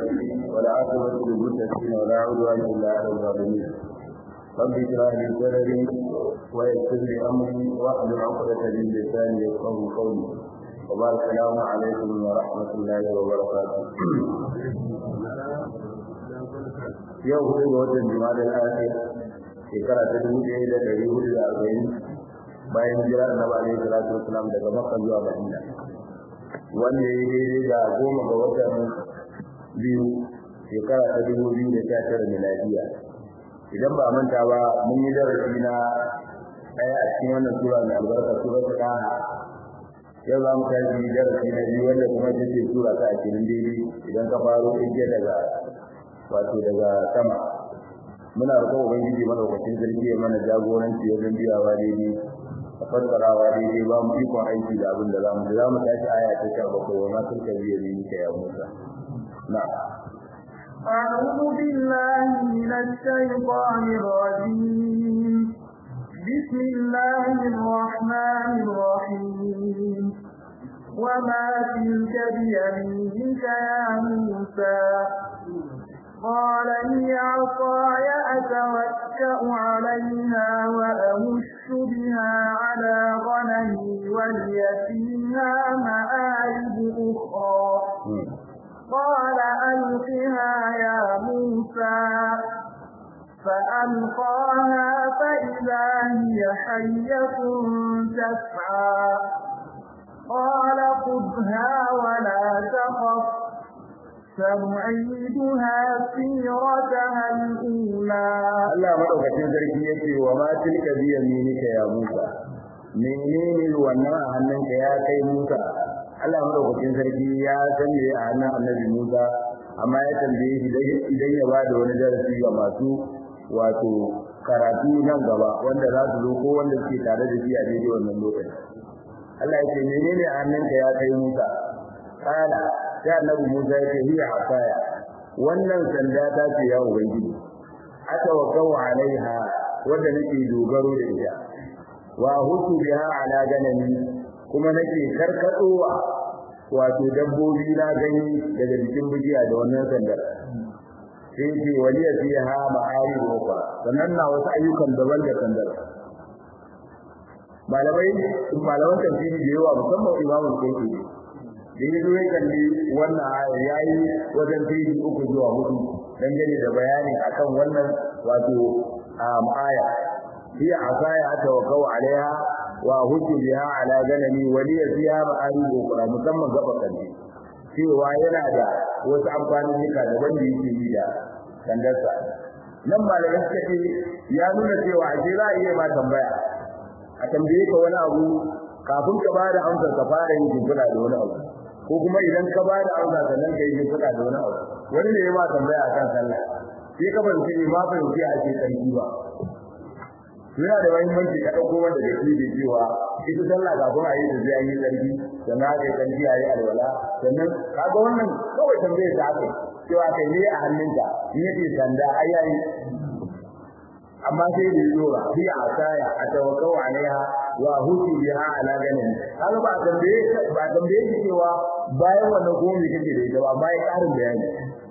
ولا عاقبة للمتقين ولا عدوان إلا على الظالمين رب اشرح لي صدري ويسر لي أمري واحلل عقدة من لساني يفقهوا قولي وبارك السلام عليكم ورحمة الله وبركاته yau hudu ga watan jima'a al-akhir shekara ta dubu ɗaya da ɗari hudu da arba'in bayan hijira da nabi alaihi salatu wasalam daga makka zuwa madina wanda ya yi daidai da goma ga watan biyu shekara ta dubu biyu da sha tara miladiya idan ba manta ba mun yi darasi na ɗaya a cikin wannan sura mai albarka sura ta ɗaha yau za mu tashi darasi na biyu wanda kuma ita ce sura ta ashirin daidai idan ka faro ɗaya daga wato daga sama muna roƙon ubangiji madaukakin sarki ya mana jagoranci wajen biyawa daidai a fassarawa daidai ba mu ikon aiki da abin da zamu za mu tashi aya ta sha bakwai wa ma tilka biya ne ka ya musa na أعوذ بالله من الشيطان الرجيم بسم الله الرحمن الرحيم وما تلك بيمينك يا موسى قال هي عصاي أتوكأ عليها وأهش بها على غنمي ولي فيها مآرب أخرى قال ألقها يا موسى فألقاها فإذا هي حية تسعى قال خذها ولا تخف سنعيدها سيرتها الأولى Allah madaukakin sarki yake wa ma tilka bi yaminika ya Musa menene wannan a hannunka ya kai Musa Allah madaukakin sarki ya san me a hannun Annabi Musa amma ya tambaye shi idan ya ba da wani darasi ga masu wato karatu nan gaba wanda za su zo ko wanda suke tare da shi a daidai wannan lokaci Allah ya ce menene a hannunka ya kai Musa kana sai annabi Musa ya ce hiya asaya wannan sanda ta ce ya ubangiji atawakkau alaiha wanda nake dogaro da ita wa hutu biha ala ganami kuma nake karkadowa wato dabbobi na gani daga jikin bijiya da wannan sandar sai ce waliya fiha ma'ari ukhra sannan na wasu ayyukan daban da sandar malamai malaman tafsiri da yawa musamman imamu kai da ya zo ya kalli wannan ayar ya yi wajen feji uku zuwa hudu dangane da bayani akan wannan wato aya hiya asaya tawakkau alaiha wa hujju biha ala ganami wa li fiha ma'arib ukhra musamman gaba kalli cewa yana da wasu amfanin nika daban da yake yi da sandarsa nan malamai suka ce ya nuna cewa ashe za a iya ma tambaya a tambaye ka wani abu kafin ka bada amsar ka fara yin jinkula da wani abu ko kuma idan ka bada amsa sannan ka yi jinkula da wani abu wani ne ya ma tambaya akan sallah sai ka ban sai ma ban ji a ce sarki ba yana da muhimmanci ka dauko wanda da ke da cewa ita sallah kafin a yi da zai yi sarki sannan aka yi sarki a yi alwala sannan kaga wannan kawai tambayar ta aka cewa kai ne a hannunka in yace sanda ai yayi amma sai da yora fi asaya atawakkau alaiha wa huti biha ala ganin kaga ba tambaye ba tambaye shi cewa bayan wannan ko me kake da ita ba bayan karin bayani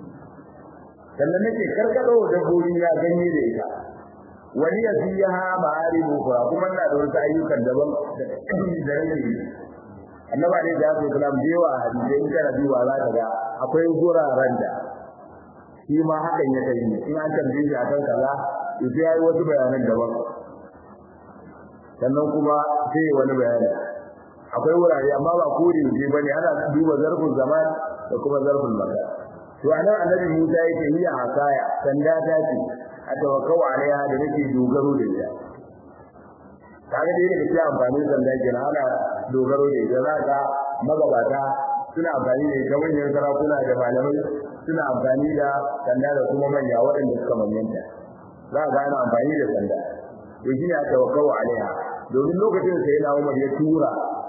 sannan nake karkado da gori na ganye da ita wani ya fiha ma'aribu fa kuma ina da wasu ayyukan daban da rage annabi ne da su kalam da yawa hadisi in kana duba za ka ga akwai guraren da shi ma hakan ya kai in an tambaye shi akan kaza to sai yayi wasu bayanan daban sannan kuma sai wani bayani akwai wurare amma ba kore ne bane ana duba zarfin zaman da kuma zarfin makan to anan annabi Musa yake ni asaya sanda ta ce atawakkau alaiha da nake dogaro da ita kaga dai da kike amfani da sanda kenan ana dogaro da ita zaka magabata suna amfani da ita manyan sarakuna da malamai suna amfani da sanda da kuma manya waɗanda suka manyanta za ka ana amfani da sanda to shi ne tawakkau alaiha domin lokacin sai na Umar ya tura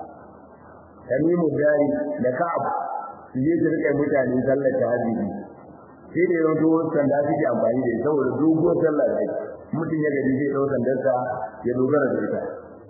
Tamimu Dari da Ka'ab su je su rika mutane sallar tahajjudi sai da yawanci wasu sanda suke amfani da ita saboda dogon sallah da mutum ya gari zai ɗau sandarsa ya dogara da ita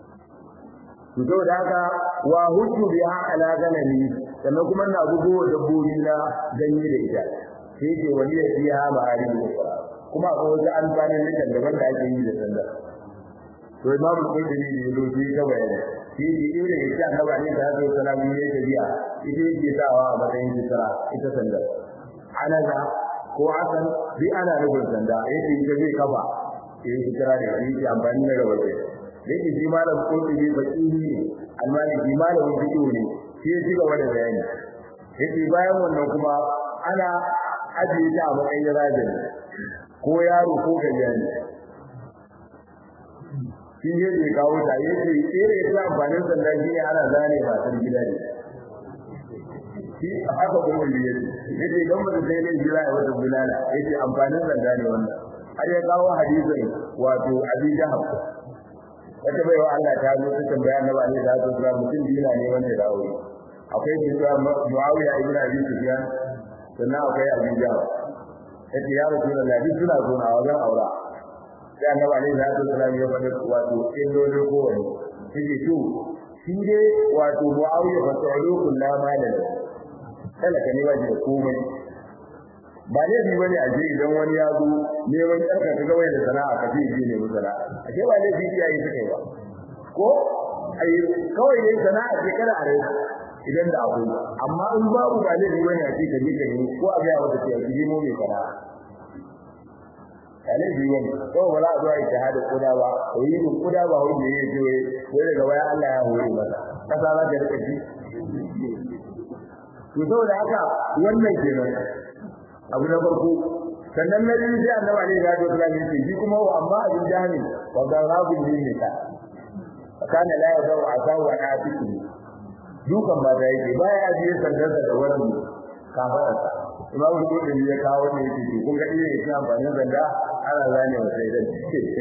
to saboda haka wa hujju biha ala ganami sannan kuma na bugo dabbobi na ganye da ita sai ce wani ya fiya ma'ari da ukra kuma akwai wasu alfanin likan daban da ake yi da sanda to imamu qudri ne yazo shi ta bayani shi ne irin yake annabi ne da zai salamu ne ta biya ita yake sawa a matsayin sitara ita sanda anaza ko asan bi ana rubun sanda yake ita zai kafa yayin sitara da shi ke amfani da rawaye yake shi malam qudri baki ne almaliki malamin fiqh ne shi ya ci gaba da bayani yake bayan wannan kuma ana ajiye ta a matsayin rajin ko yaro ko gajiyani shi ne da kawo ta yake tsere ta amfanin sanda shi ne ana zane masu gida ne shi haka kuma yi yake yake idan ba sai ne jira ya wata bulala yake amfanin sanda ne wannan har ya kawo hadisin wato abi jahab wata bai wa Allah ta zo ta tambaya na ba ne da ta tsara mutum dina ne wanda da aure akwai shi da Muawiya ibn Abi Sufyan sannan akwai Abi Jahal yace ya Rasulullah duk suna zo na wajen aura sai Annabi alaihi salatu wasallam ya faɗa wato illolin kowanne yake to shi dai wato Muawiya fa ta'alu kullu malan talaka ne waje da komai ba ne bi bane a je idan wani ya zo neman tsarka ka gawai da sana'a ka fi je ne musala a ce ba ne bi iyaye suka yi ba ko ai kawai ne sana'a ce kada a rai idan da akwai amma in babu ba zai wani a cikin ne kai ko a ga wata ce ki mu mai fara kalai bi wani ko ba za a zo a yi shahada kuda ba ko yi kuda ba wani ne yake wai ko daga waya Allah ya hore masa kasa za ta rika ji to saboda haka wannan kenan abu na farko sannan na biyu sai annabi alaihi salatu wasallam ya ce shi kuma wa amma abin jahili wa garabun ne ka kana la yadau asahu an atiki dukan ba da yake baya ajiye sandarsa da wani kafararsa imam al-qurtubi ya kawo ne yake to kun ga iya yake amfanin zanda ana zane wa sai dan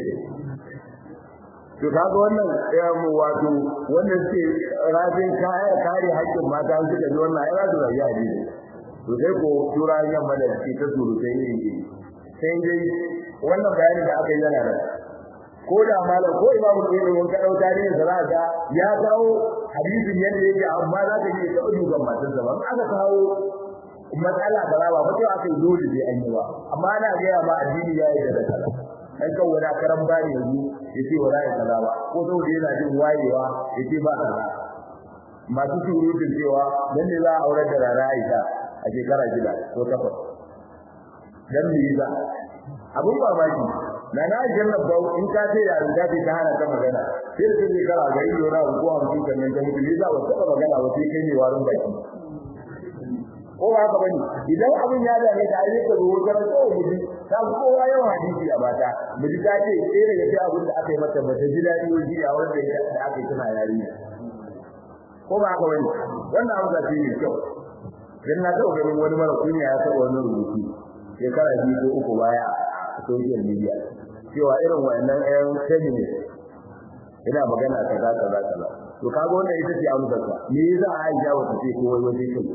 to kaga wannan ya mu wato wannan ce rajin kaya kare haƙƙin mata suka ji wannan ai za su rayu a dini to sai ko tura yamma da ke ta surutai ne yake sai dai wannan bayani da aka yi yana da ko da malam ko imamu ne mun ka dauka ne zara ga ya kawo hadisin yadda yake amma za ka yi ta ujugan matan sa ban aka kawo matsala da rawa ba sai aka yi dole sai an yi ba amma ana ga ya ma addini ya yi da kaza dan kan wani karan bani yanzu yace wala ya kaza ba ko saboda yana jin wayewa yace ba kaza masu surutun cewa dan ne za a aurar da rana Aisha a shekara shida ko takwas dan me yasa abun mamaki na na jannar ba in ka ce yarin da ta hana ta magana sai da take kara gari yora ko an ji kan nan ta mutu za ba ta magana ba sai kai ne warin baki ko ba haka bane idan abin ya dame ka ai ka zo wajen ko muji ta kowa yawan hadisi a bata muji ta ce sai daga sai abin da aka yi mata ba ta ji dadi wani a wanda da aka yi tana yarinya ko ba haka bane wannan abu da shi ne kyau dan na taɓa ganin wani mara kunya ya taɓa wani rubutu shekara biyu ko uku baya a social media cewa irin wayannan ƴan feminist ina magana kaza kaza kaza to kaga wannan ita ce amsar ka me yasa Aisha wata ce ko wai waje kai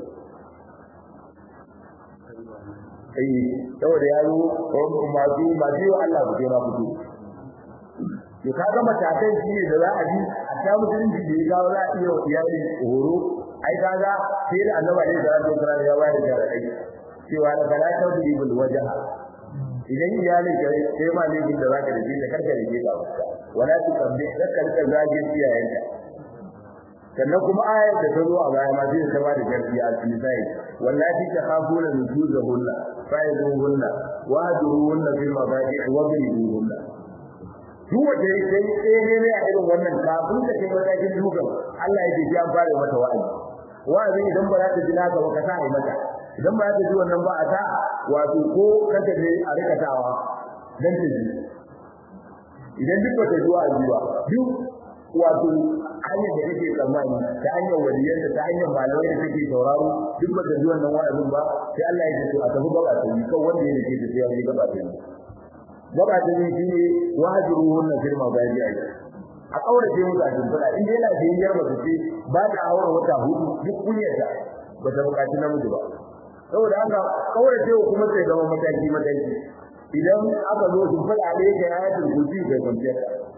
ai saboda yaro ko masu masu Allah ku ma fito to kaga matakan shi ne da za a bi a ta mutunci da ya gawo za a iya iyali horo ai kaga sai da annabi ne da Allah ya bayar da rai cewa da fala tadribul wajha idan iyalin ka sai ma ne da zaka da shi da karka da ka wala tu kabbi zakar ka zage iyayenka sannan kuma ayar da ta zo a baya ma zai ta ba da gaskiya a cikin sai wallahi ta khafuna nuzuzahunna fa'iduhunna wa duruhunna fil mabadi'i wa biduhunna duk wanda ya sai sai ne a irin wannan kafin ta kai matakin dukan Allah ya ji an fara mata wa'azi wa'azi idan ba za ta ji naka ba ka sa ai mata idan ba za ta ji wannan ba a ta wato ko kanta ne a rikatawa dan ta ji idan duk ba ta ji wa'azi ba duk wato hanyar da kake tsammani ta hanyar waliyan da ta hanyar malamai da kake sauraro duk ba ta ji wannan wa'azin ba sai Allah ya ce a tafi gaba ta yi kawai wanda ya rike ta sai ya ji gaba ta yi gaba ta yi shi ne wajiruhun na firma bayan ya yi a kaurace musu a shimfiɗa in dai lafiyar mace ce ba ta aure wata hudu duk kunyarta ba ta buƙaci namiji ba saboda haka kaurace kuma sai zama mataki mataki idan aka zo shimfiɗa ne ga ayatul kursi ga kwanciyar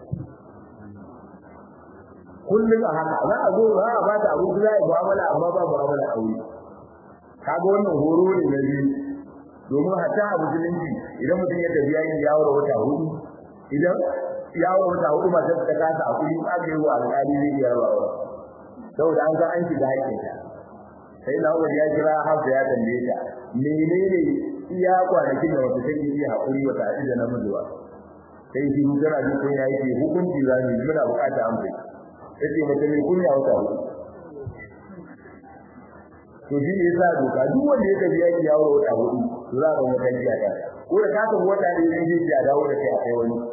kullum a haka za a zo za a ba ta abu za a yi mu'amala amma ba mu'amala aure kaga wannan horo ne na biyu domin hatta a musulunci idan mutum ya tafi yayin yawo da wata hudu idan yawo wata hudu matar ta kasa a kudi aka yi wa alƙali zai iya rabawa saboda an ga an shiga haƙƙinta sai na Umar ya kira Hafsa ya tambaye ta menene iya kwanakin da wata take iya haƙuri wata haɗu da namiji ba sai shi tana jin kunya yake hukunci za mu muna buƙata an bai yace mace mai kunya wata hudu to shi ne yasa doka duk wanda ya tafi yaki yawo wata hudu to za ka wata jiya ta ko da ka tafi wata ne zai je ya dawo da kai a kai wani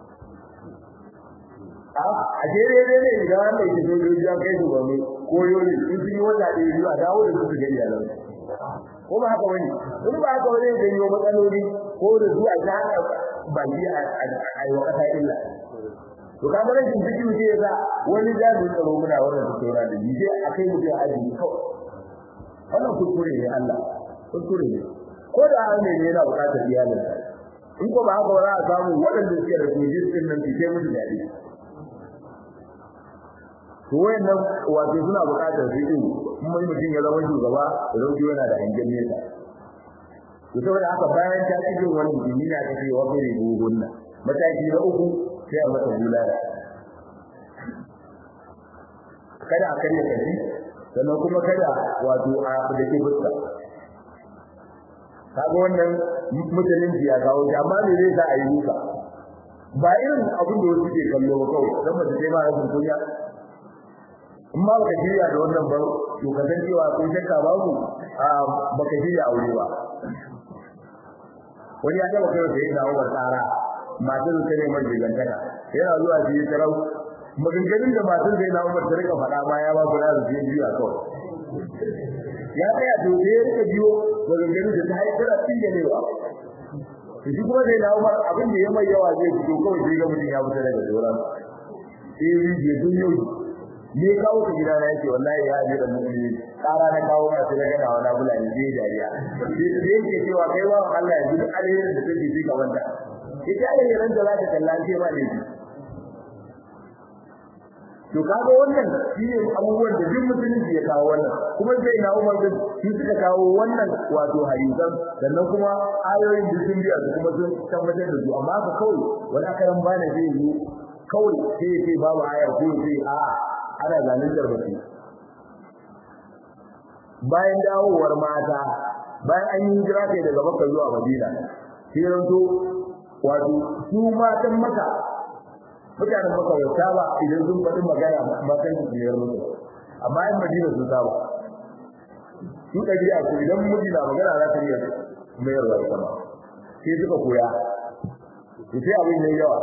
a jere ne ne idan an ɗauki sojoji an kai su gwamne ko yoli in sun yi wata ɗaya biyu a dawo da su su ga iyalan ko ba haka wani in ba haka wani zai yi matsaloli ko da zuwa ta haka baki a yi wa ƙasa illa to kamar rashin ciki wuce ya sa wani jami'in tsaro muna wannan tattauna da ji sai a kai mutum aji kawai wannan kuskure ne Allah kuskure ne ko da an ne yana buƙatar iyalinsa in ko ba haka ba za a samu waɗanda suke da kujin din nan su kai musu daɗi to wayannan wato suna buƙatar su din kuma mutum ya zama shugaba da zauki yana da hangen nesa to saboda haka bayan ta ci jin wani mutum yana ta ce wa kare gugunna mataki na uku sai a masa bulala kada a karya kashi sannan kuma kada wato a da ke fuska kaga wannan musulunci ya kawo shi amma me zai sa a yi duka ba irin abin da wasu ke kallo ba kawai dan ba sai ma rashin kunya in ma baka shirya da wannan ba to ka san cewa kun shakka babu a baka shirya aure ba wani ya taba kai da yana Umar tsara matar ta ne mai gigantaka yana zuwa shi tarau maganganun da matar da yana Umar ta rika faɗa ma ya ba ku da su biyu a kawai ya tsaya to sai ya rika biyo maganganun da ta haifar a cikin ne ba to shi kuma sai na Umar abin da ya mai yawa zai fito kawai sai ga mutum ya fita daga doran sai yi je dun yau ne kawo ka gida na yake wallahi ya ji da mu'mini tsara na kawo ma sai ga na wani bula ne sai dariya sai yake cewa kai wa Allah ya ji duk alherin da take ji ga wanda ita alherin da za ta kalla ce ma ne to kaga wannan shine abubuwan da duk musulunci ya kawo wannan kuma sai na Umar din shi suka kawo wannan wato hadisan sannan kuma ayoyin da sun biya su kuma sun tabbatar da su amma ka kawai wani karan bana zai yi kawai sai sai babu ayar ko sai a ana zaluntar mutum bayan dawowar mata bayan an yi hijira kai daga Makka zuwa Madina sai ranto wato su matan Makka mutanen maka ya saba idan sun faɗi magana matan su biyar musu amma in madina sun saba su ɗabi'a su idan miji na magana za ta iya mayarwa da sama sai suka koya to sai abin yayi yawa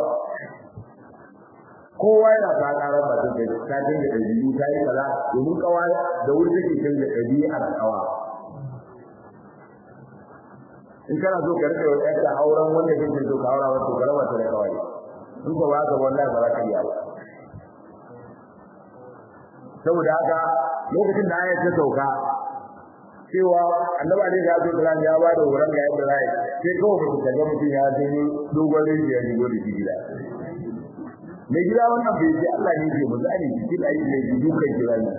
kowa yana ta ƙara matan da ta dinga ɗabi'u ta yi kaza domin kawa da wuri take canza ɗabi'ar kawa in kana so ka rika yau auren wanda kake so ka aura wata ka raba ta da kawai in ko ba ka wallahi ba za ka iya ba saboda haka lokacin da ayat ta sauka cewa annabi alaihi salatu wasallam ya ba da wurin ga yadda zai sai kawai mutum kaga mutum ya je dogon rijiya ne gode shi gida mai gida wannan bai ce Allah ne ke muzani cikin ayi ne dukan gida ne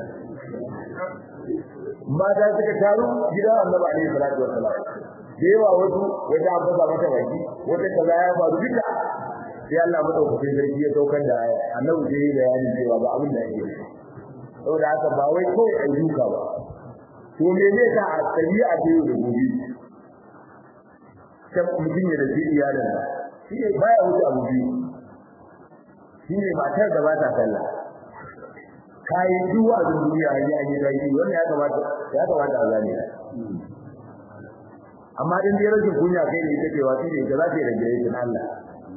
mata suka taru gida annabi alaihi salatu wasallam da yawa wasu wata an fasa mata baki wata kaza ya faru duka sai Allah madaukakin sarki ya saukar da aya annabi sai ya bayani cewa ba abin da yake saboda haka ba wai kawai ai duka ba to me ne ka a tabi'a ta yau da gobe sai mutum ya da iyalin sa shi ne baya wuce abu biyu shi ne matar da ba ta sallah kayi duwa a duniya ya yi da yi wannan ya kamata ya kamata a zane amma din dai rashin kunya kai ne take wasi ne da za ta yi rage yake Allah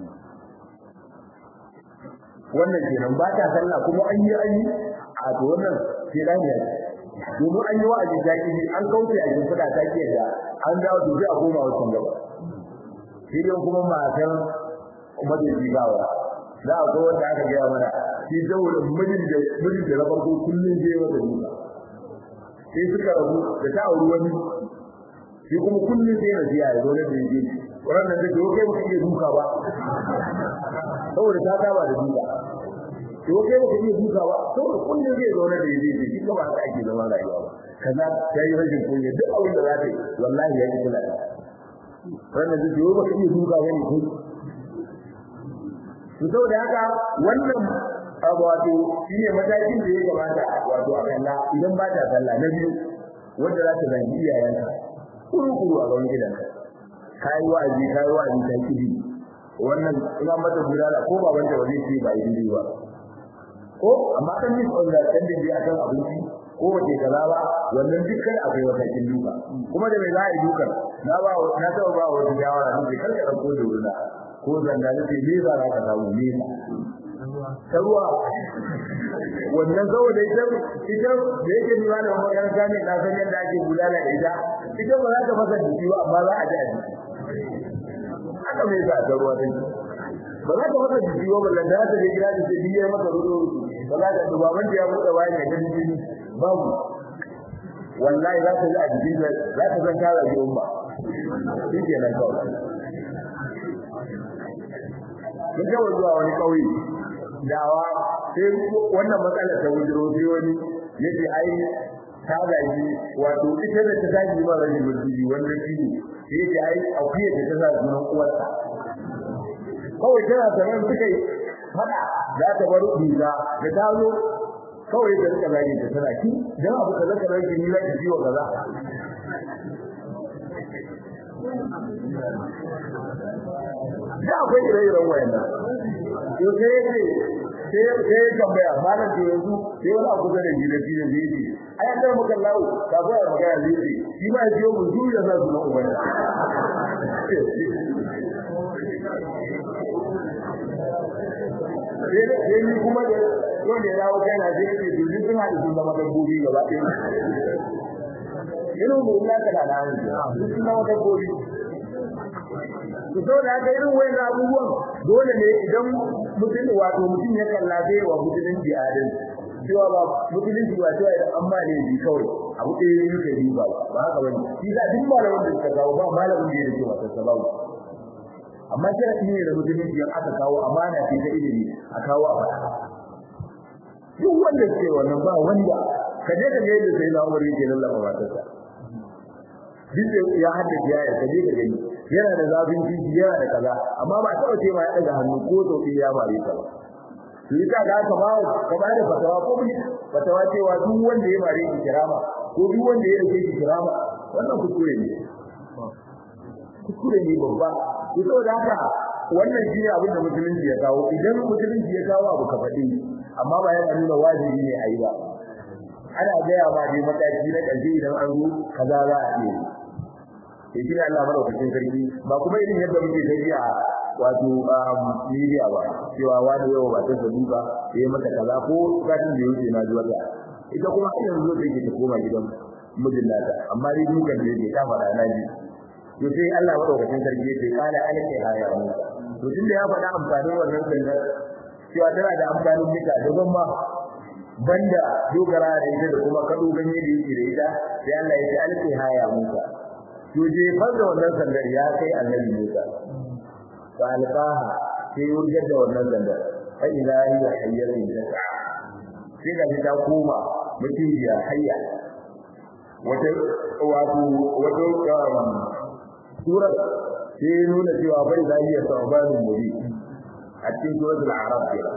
wannan kenan ba ta sallah kuma an yi an yi a to wannan sai da ne domin an yi wa'azi ta ki an kauce a cikin fada ta ki da an dawo to sai a koma wancan gaba shi ne kuma matan madadi gawa za a ga wanda aka gaya mana shi dawulin mijin da mijin da na farko kullum zai wata duka sai suka rabu da ta auri wani shi kuma kullum sai na ziya ya zo da yake wannan da ke kai mutum ya duka ba saboda ta saba da duka to kai mutum ya duka ba saboda kullum zai zo da yake shi kuma haka ake zama rayuwa ba kaza ta yi rashin kunya duk abin da za ta yi wallahi ya yi kula da wannan zai yi ba ka iya duka bane ko to saboda haka wannan abu wato shine matakin da ya kamata wato a kalla idan ba ta sallah na biyu wanda za ta zangi iyayenka kuru kuru a gaban gidanka kai wa'azi kai wa'azi kai kidi wannan ina mata bulala ko baban da wani ce ba yi ba ko amma kan mis on da kan dai akan abinci ko wace kaza ba wannan dukkan akwai wata kin duka kuma da mai za a yi dukan na ba na taba ba wata shawara ne kar ka dauko da wurin ko zanga ne me za ka samu me ta ruwa wannan saboda ita ita da yake ni wani makaranta ne na san yadda ake bulala da ita ita ba za ta fasa jiki ba amma za a ji a jiki haka mai sa ta ruwa take ba za ta fasa jiki ba ballan da ta je gida da ce biye maka rudo ba za ta duba ban ya buɗe bayan ya gani jini babu wallahi za ta ji a jikin za ta san ta rage umma shi ke nan kawai mun ga zuwa wani kauye dawa sai wannan matsala ta wujiro sai wani yace ai ta gaji wato ita da ta gaji ma rage mutunci wanda shi sai yace ai akuya ta sa sunan uwarta kawai tana sanar suka yi fada za ta bar riga da ta zo kawai da suka zage ta tana ki dan abu kaza kaza ki ni la ki ciwo kaza da akwai ire-iren wayannan to sai yace sai sai tambaya malam to yanzu sai wani abu da ji da shi ne zai ai an da muka lawo ka ba magana zai ce shi ma ya biyo mu duniya za su na ubana sai ni kuma da wanda ya dawo kai na zai ce duk sun haɗu sun zama dabbobi gaba ɗaya irin mu illa kana da hannu duk sun zama dabbobi to da haka irin wayan abubuwan dole ne idan mutum wato mutum ya kalla zai wa musulunci adalci cewa ba musulunci ba cewa idan an ba ne bi kawai abu ɗaya ne yake yi ba ba haka bane shi da duk malamin da suka kawo ba malamin da yake wata sababu amma sharadi ne da musulunci yan aka kawo amana ce ta ilimi a kawo a faɗa duk wanda ke wannan ba wanda ka je ka ga yadda sai na umar yake lallaba matarsa duk ya haddace ya ka je ka gani yana da zafin jiji yana da kaza amma ba taɓa ce ma ya ɗaga hannu ko sauƙi ya mare ta ba to ita ga ka ba ka ba da fatawa ko bi fatawa cewa duk wanda ya mare ki kirama ko duk wanda ya rage ki kirama wannan kuskure ne kuskure ne babba to saboda haka wannan shi ne abin da musulunci ya kawo idan musulunci ya kawo abu ka faɗi amma ba yana nuna wajibi ne a yi ba ana gaya ma dai mataki na ƙarshe idan an zo kaza za a iya yi shi ne Allah madaukakin sarki ba kuma irin yadda muke tafi a wato media ba cewa wani yau ba ta sabu ba ya yi mata kaza ko satin da yake na zuwa ita kuma har yanzu take ta koma gidan mijin nata amma dai dukan da yake ta faɗa na ji to sai Allah madaukakin sarki yake kana alƙi haya mu to tunda ya faɗa amfanin wannan sandar cewa tana da amfanin mika daban ma banda dogara da ita da kuma kado ganye da yake da ita sai Allah ya ce alƙi haya Musa to je fara wannan sandar ya kai annabi Musa fa alqaha sai wurgar da wannan sandar fa idza hiya hayyatun tas'a sai ga ta koma mutum ya hayya wata wato wato surar sai nuna cewa bai za iya saubanin muri a cikin suratul arab kenan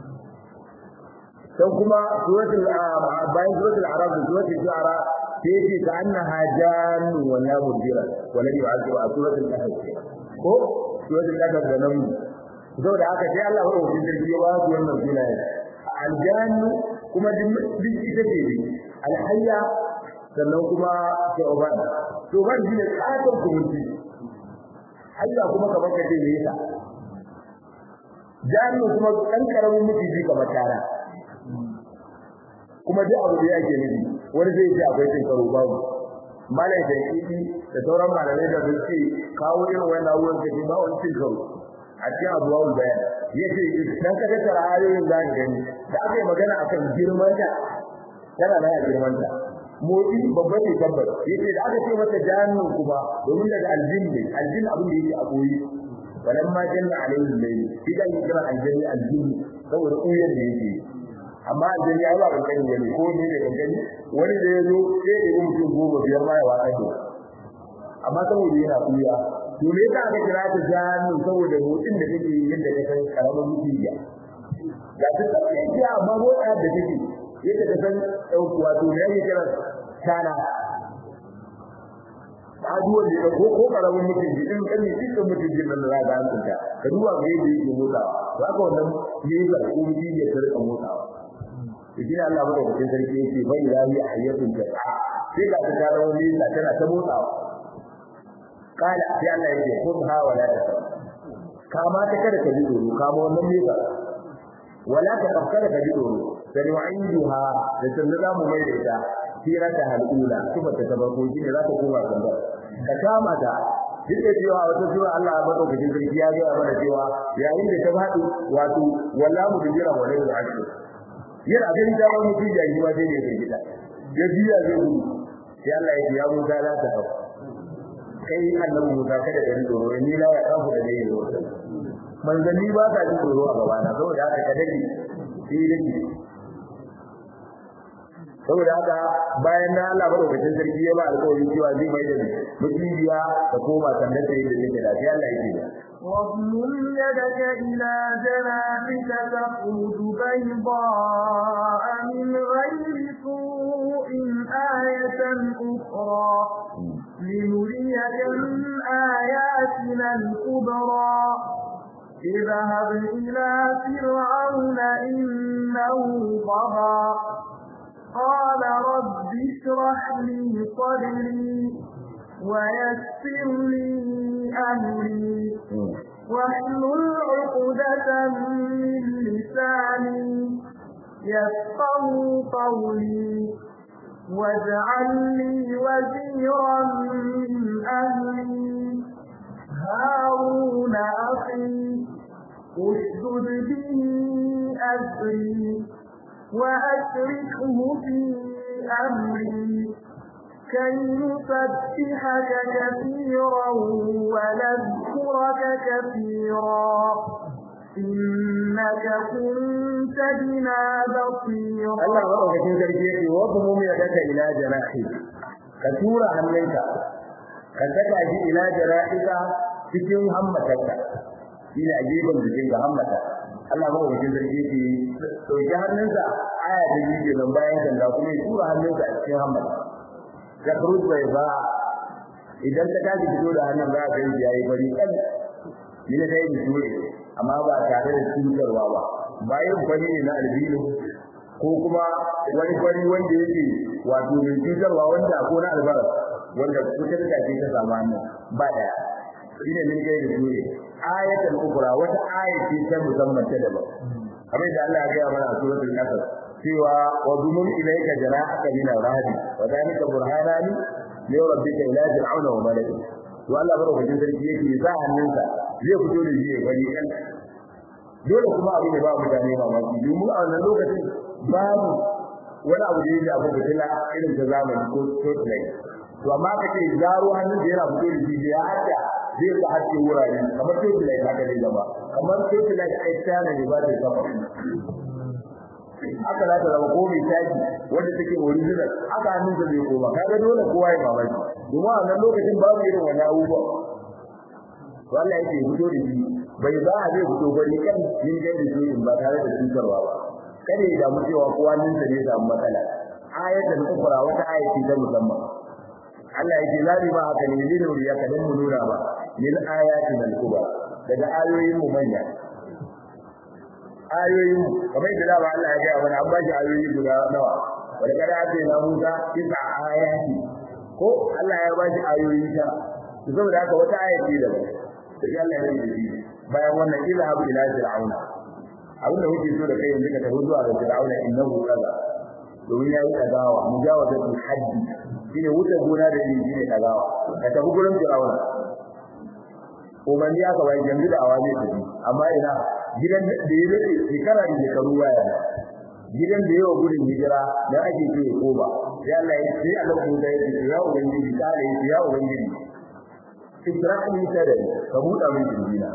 sai kuma suratul bayan suratul arab da suratul shu'ara sai ce ka annaha jannu wa la mudira wa la yu'azibu a suratul kahf ko suratul kahf da nan saboda haka sai Allah ya rubuta sarki ya ba su wannan sunaye aljannu kuma duk ita ce ne alhayya sannan kuma tauban tauban shine katon kumunci hayya kuma kamar kace me yasa jannu kuma dan karamin mutiji kamar tara kuma duk abu da yake nufi wani zai ce akwai cin karo babu malai da kiki da sauran malamai da suke kawo irin wannan abubuwan da ba wani cin karo a cikin abubuwan bayan yace dan ka tattara ayoyin da ka gani da aka yi magana akan girman ta tana da girman ta motsi babba ne tabbas yace da aka ce mata jahannam kuma domin daga aljin ne aljin abin da yake a koyi walamma janna alaihi layl idan ya kira aljanni aljin saboda koyar da yake amma aljani ya ba kankani ne ko ne ne kankani wani da ya zo sai ya yi mutum goma biyar ma ya watsa da amma saboda yana kuya to me yasa aka kira ta jahannam saboda motsin da take yi yadda ka san karamin mutiya ga ta tsaye amma motsa da take yadda ka san wato me yake kira tana aduwar da ko ko karamin mutum ji in kan shi kan mutum ji nan da an tunta ka duba ga yadda yake motsa to haka wannan ne ga ko mutum ya tarka motsa to shi Allah ba da sarki yake bai lahi ayyatun ta sai ga ta tara wani ta tana ta motsa kala sai Allah yake kun ha wala ta kama ta kada ka ji doro kama wannan ne ka wala ta kada ka ji doro sai wa'iduha da sanda za mu mai da ita sirata halula kuma ta tabarko shi ne za ta koma sandar ka kama ta duk da cewa wata sura Allah ya bada cikin sarki ya ga mana cewa yayin da ta faɗi wato wallahu bi jira wa layl ashir yana ganin da wani mutum ya yi ma sai ne sai gida ya biya zai gudu sai Allah ya ya Musa la ta hau kai annabi Musa kada ka ji tsoro ni la ya kafu da dai manzanni ba ta ji tsoro a gabana saboda haka ka dade sai dake saboda haka bayan na Allah madaukakin sarki ya ba alƙawari cewa zai mai da mutiya da koma sandar ta yadda take da sai Allah yake da واضمم يدك إلى جناحك تخرج بيضاء من غير سوء آية أخرى لنريك من آياتنا الكبرى اذهب إلى فرعون إنه طغى قال رب اشرح لي صدري ويسر لي أمري واحلل عقدة من لساني يفقه قولي واجعل لي وزيرا من أهلي هارون أخي اشدد به أسري وأشركه في أمري كي نسبحك كثيرا ونذكرك كثيرا إنك كنت بنا بصيرا Allah madaukakin sarki yake wa kuma mu yadaka ila janahi ka tura hannunka ka saka shi ila janahika cikin hammatarka shi ne a gefen jikin ga hammata Allah madaukakin sarki yake dauki hannunsa aya ta yi nan bayan sanda kuma ya tura hannunsa a cikin hammata ka kurus bai ba idan ka tashi fito da hannun za ka yi yayi bari kan ni ne dai mutuwe amma ba tare da cutarwa ba bayan fari ne na albino ko kuma wani fari wanda yake wato mai cutarwa wanda ko na albar wanda cutar da ke ta samu hannu ba daya shi ne min kai da dole ayatul ukra wata ayati ta musamman ta daban kamar da Allah ya ga mana a suratul qasas cewa wa dumun ilayka janahaka min ar-rahbi wa dhalika burhanani li rabbika ila fir'auna wa malaihi to Allah barokacin sarki yake za hannunsa zai fito da shi bari kan dole kuma abin da ba mutane mamaki domin a wannan lokacin babu wani abu da yake abu da tana irin ta zamani ko spotlight to amma kace zaro hannun da yana fito da shi ya hada zai ka hace wurare kamar spotlight haka ne gaba kamar spotlight ai tana ne ba da kafa haka za ta zama ko mai taki wanda take original haka hannun sa zai koma kaga dole kowa ya mamaki domin a wannan lokacin babu irin wani abubuwa to Allah yake fito da shi bai za a zai fito bari kan yin gaida shi ba tare da cutarwa ba kada ya damu cewa kowa nan da ne samu matsala ayatul ukra wata ayati ta musamman Allah yake zabi ba haka ne lin nuriya kadan mu nura ba min ayatin al-kubra daga ayoyin mu manya ayoyin kamar da ba Allah ya ga mana an ba shi ayoyi guda nawa wanda kada ake na Musa kisa ayati ko Allah ya ba shi ayoyi ta saboda haka wata ayati da sai Allah ya yi shi bayan wannan ilhab ila fir'auna abinda muke so da kai yanzu ka tafi zuwa ga fir'auna innahu kaza domin ya yi dagawa mujawazatul haddi shine wuce gona da shi shine dagawa ka tafi gurin fir'auna umarni aka bai yanzu da awaje ta amma ina gidan da ya rike shekara da shekaru baya gidan da yawa gudun hijira da ake ce ya koma sai Allah ya sai Allah ko da ya ce ya ubangiji kare ya ubangiji Ibrahim sadari ka buɗa min jinjina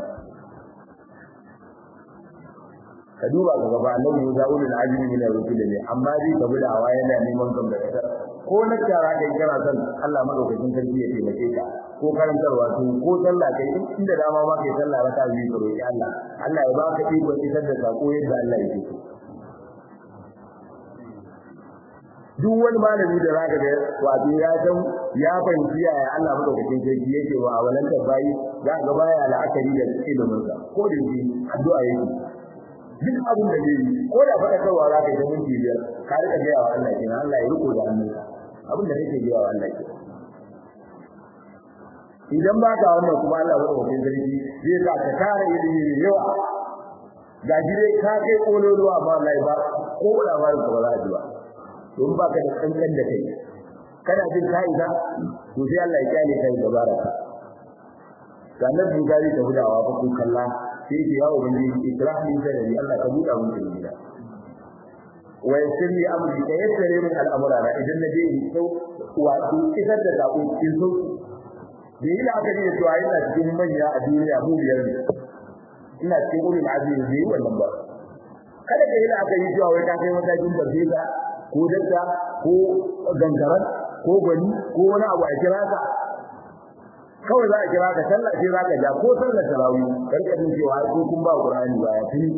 ka duba ga gaba annabi Musa ulul azmi min ar-rusul ne amma dai ka bi da hawa yana neman kan da kasar ko na tara kai kana san Allah madaukakin sarki ya taimake ka ko ko karantarwa to ko sallah kai inda dama ma kai sallah raka biyu ka roki Allah Allah ya baka iko isar da sako yadda Allah yake so duk wani malami da zaka ga wato ya san ya fahimci yaya Allah madaukakin sarki yake wa awalan bayi za ga baya la'akari da ilimin sa ko da yake addu'a yake duk abin da zai ko da faɗa kawa za ka yi da minti biyar ka rika gaya wa Allah kenan Allah ya riko da hannunka abin da kake gaya wa Allah kenan idan ba ka wannan kuma Allah ba wajen sarki zai sa ka tara ilimi mai yawa ga dai ka kai kololuwa amma Allah ba ko labarin ka ba za a ji ba don ba ka da kankan da kai kana jin ka'ida to sai Allah ya kyale kai da baraka ga nan bin gari da hudawa ko kun kalla sai ya yawo bin ikrah min da Allah ka buɗa mun gida wa yasirri amri ka yassare min al'amura idan na je in sau wato isar da sako cikin sauki da yi la'akari da cewa ina cikin manya a duniya mu biyar ne ina cikin ulul azmi ne wannan ba kada ka yi la'akari cewa wai ka kai matakin barbiza ko dakta ko gangaran ko gwani ko wani abu a kira ka kawai za a kira ka sallah sai za ka ja ko sallar tarawih karkashin cewa ko kun ba qur'ani ba ya tuni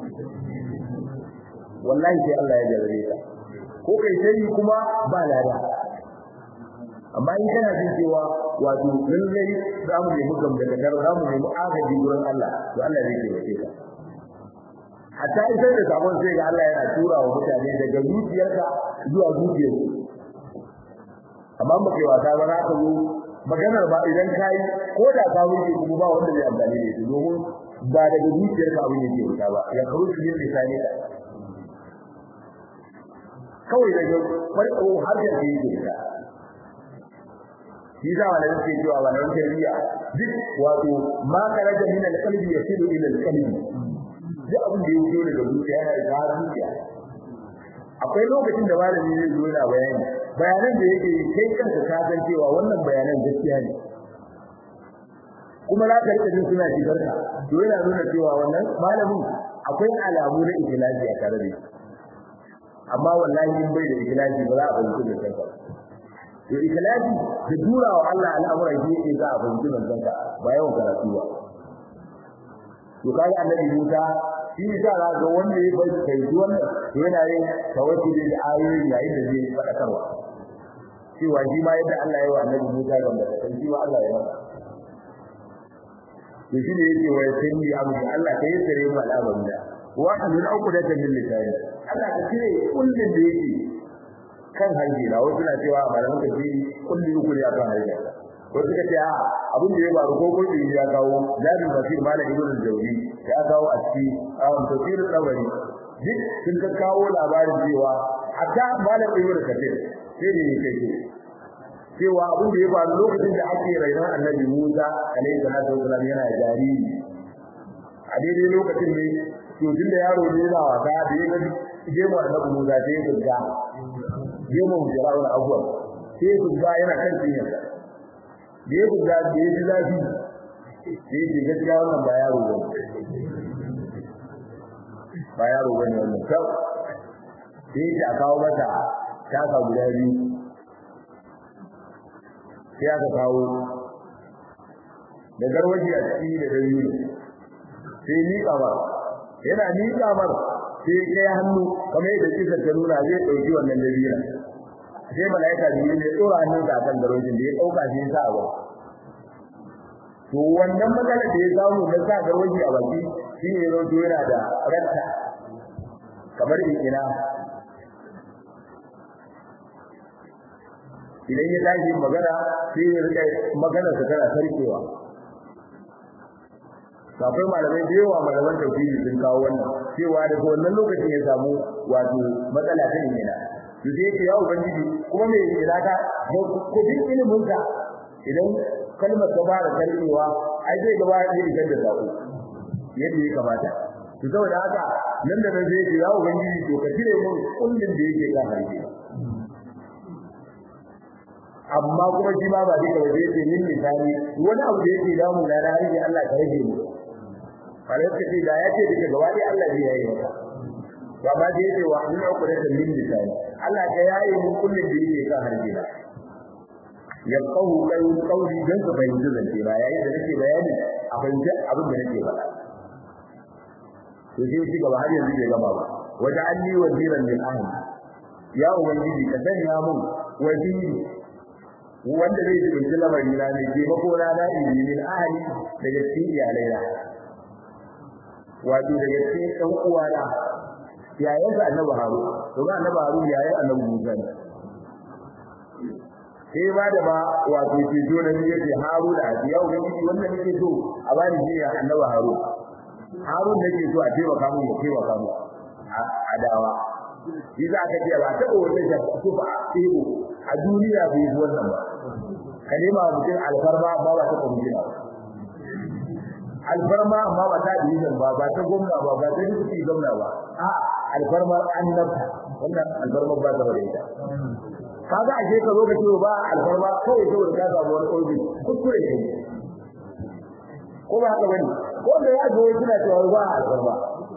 wallahi sai Allah ya jarrabe ka ko kai sai kuma ba lada amma in kana jin cewa wato lallai za mu nemi gam daga dar za mu nemi agaji gurin Allah to Allah zai taimake ka hatta isar da sabon sai ga Allah yana tura wa mutane daga zuciyarka zuwa zuciyarsu amma ba kai wasa ba za ka zo maganar ba idan kai ko da ka wuce kuma ba wanda zai amfani da shi domin ba daga zuciyarka abin yake wuta ba ya kawo shi ne lisani ka kawai daga farko har da yake wuta shi za wala yake cewa wala tarbiyya duk wato ma karaja min al-qalbi yasilu ila al-qalbi duk abin da yake daga zuciya yana da zuciya akwai lokacin da malami zai zo yana bayani bayanan da yake kai kanka ka san cewa wannan bayanan gaskiya ne kuma za ka rika jin suna shigar ka to yana nuna cewa wannan malamin akwai alamu na ikhlasi a tare da shi amma wallahi in bai da ikhlasi ba za a fahimci da kanka to ikhlasi da durawa Allah al'amuran shi yake za a fahimci da kanka ba yawan karatu ba to kai annabi Musa shi yasa za ga wanda ya bai kai wannan yana yin tawakkuli da ayoyi yayin da zai fadakarwa cewa shi ma yadda Allah ya yi wa annabi Musa da da kan shi ma Allah ya yi to shi ne yake wa yasanni abu Allah kai sare mu al'amarin da wa anul uqdatan min lisani Allah ka cire kullun da yake kan hanji na wasu na cewa malaman ka ji kullu uku ne akan hanji wasu ka ce a abin da ya faru ko ko ya kawo jabir basir malam ibn al-jawzi ya kawo a cikin awon tafsirin tsawari duk sun ka kawo labarin cewa hatta malam ibn kathir sai ne kai cewa abin da ya faru lokacin da ake rainon annabi Musa alaihi salatu wasallam yana jariri a daidai lokacin ne to tun da yaro ne yana wasa da ya gaji gemu annabi Musa sai ya gagga gemu Fir'auna abuwa sai ya gagga yana kan cinyarsa da ya gagga da ya ji zafi sai ya ce gaskiya wannan ba yaro ba ba yaro bane wannan kau sai ya a kawo mata taka guda biyu sai aka kawo da garwaji a ciki da dalili sai ni kamar yana ni kamar sai kai hannu kamar yadda kisa ta nuna zai dauki wannan dabira sai malaika biyu ne tsora hannun sa kan garwajin da ya dauka shi sa ba to wannan matsalar da ya samu na sa garwaji a baki shi ne rodo yana da ranta kamar ina idan ya tashi magana sai ya rika magana sa tana sarkewa akwai malamai da yawa malaman tauhidi sun kawo wannan cewa daga wannan lokacin ya samu wato matsala ta ina to sai yake ya ubangiji kuma me ina ka ko duk ilimin ka idan kalmar ta fara sarkewa ai zai gaba da idan da sako yadda ya kamata to saboda haka nan da nan zai ce ya ubangiji to ka cire mun kullun da yake kan harshe amma kuma shi ma ba duka ba zai ce min misali wani abu da yake damu na da harshe Allah ka rage mu kare ka ce da ya ce duka gaba dai Allah zai yayi maka ba ma da yake wa min uqdata min misali Allah ka yayi mun kullun da yake kan harshe na ya kawo kai kauli dan su fahimci zance ba yayin da nake bayani a fahimci abin da nake faɗa to sai shi gaba har yanzu bai gama ba wajen an yi waziran min ahli ya ubangiji ka sanya mun waziri wanda zai jibinci lamari na ne ke mako na na ili min ahli daga cikin iyalai na wato daga cikin ɗan uwa na yayin da annabi haru to ga annabi haru yayin annabi musa ne sai ba da ba wato ke zo da ni yake haru da ya ubangiji wannan nake so a bani shi ya annabi haru harun nake so a taimaka mu ya taimaka mu a dawa shi za ka ce ba ta wata da kufa a tsebo a duniya bai yi wannan ba kalima mutum alfarma amma ba ta kwamfina alfarma amma ba ta division ba ba ta gwamna ba ba ta duki gwamna ba a alfarma annabta wannan alfarma ba ta bare ita kaga a ka zo ka ce ba alfarma kawai saboda ka samu wani ƙofi kuskure ne ko ba haka bane ko da ya zo suna cewa ba alfarma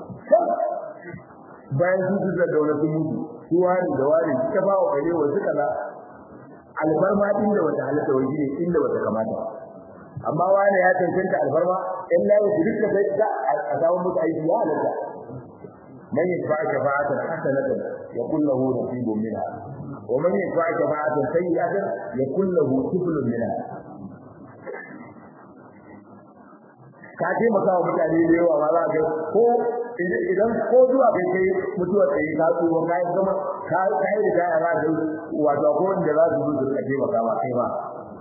bayan sun su da daula sun mutu su wani da wani suka ba wa kare wa suka na alfarma inda wata halitta wa ne inda wata kamata amma wani ya cancanta alfarma in la ya duka sai da a samu mutu aiki ya halatta man yashfa shafa'atan hasanatan yakul lahu nasibun minha wa man yashfa shafa'atan sayyi'atan yakul lahu kiflun minha ka taimaka wa mutane da yawa ma za ka ko idan ko zuwa kai kai mutuwar tsaye ka tsuwa ka yi zama ka yi da kaya za ka wato ko wanda za su zo su ka taimaka ma kai ma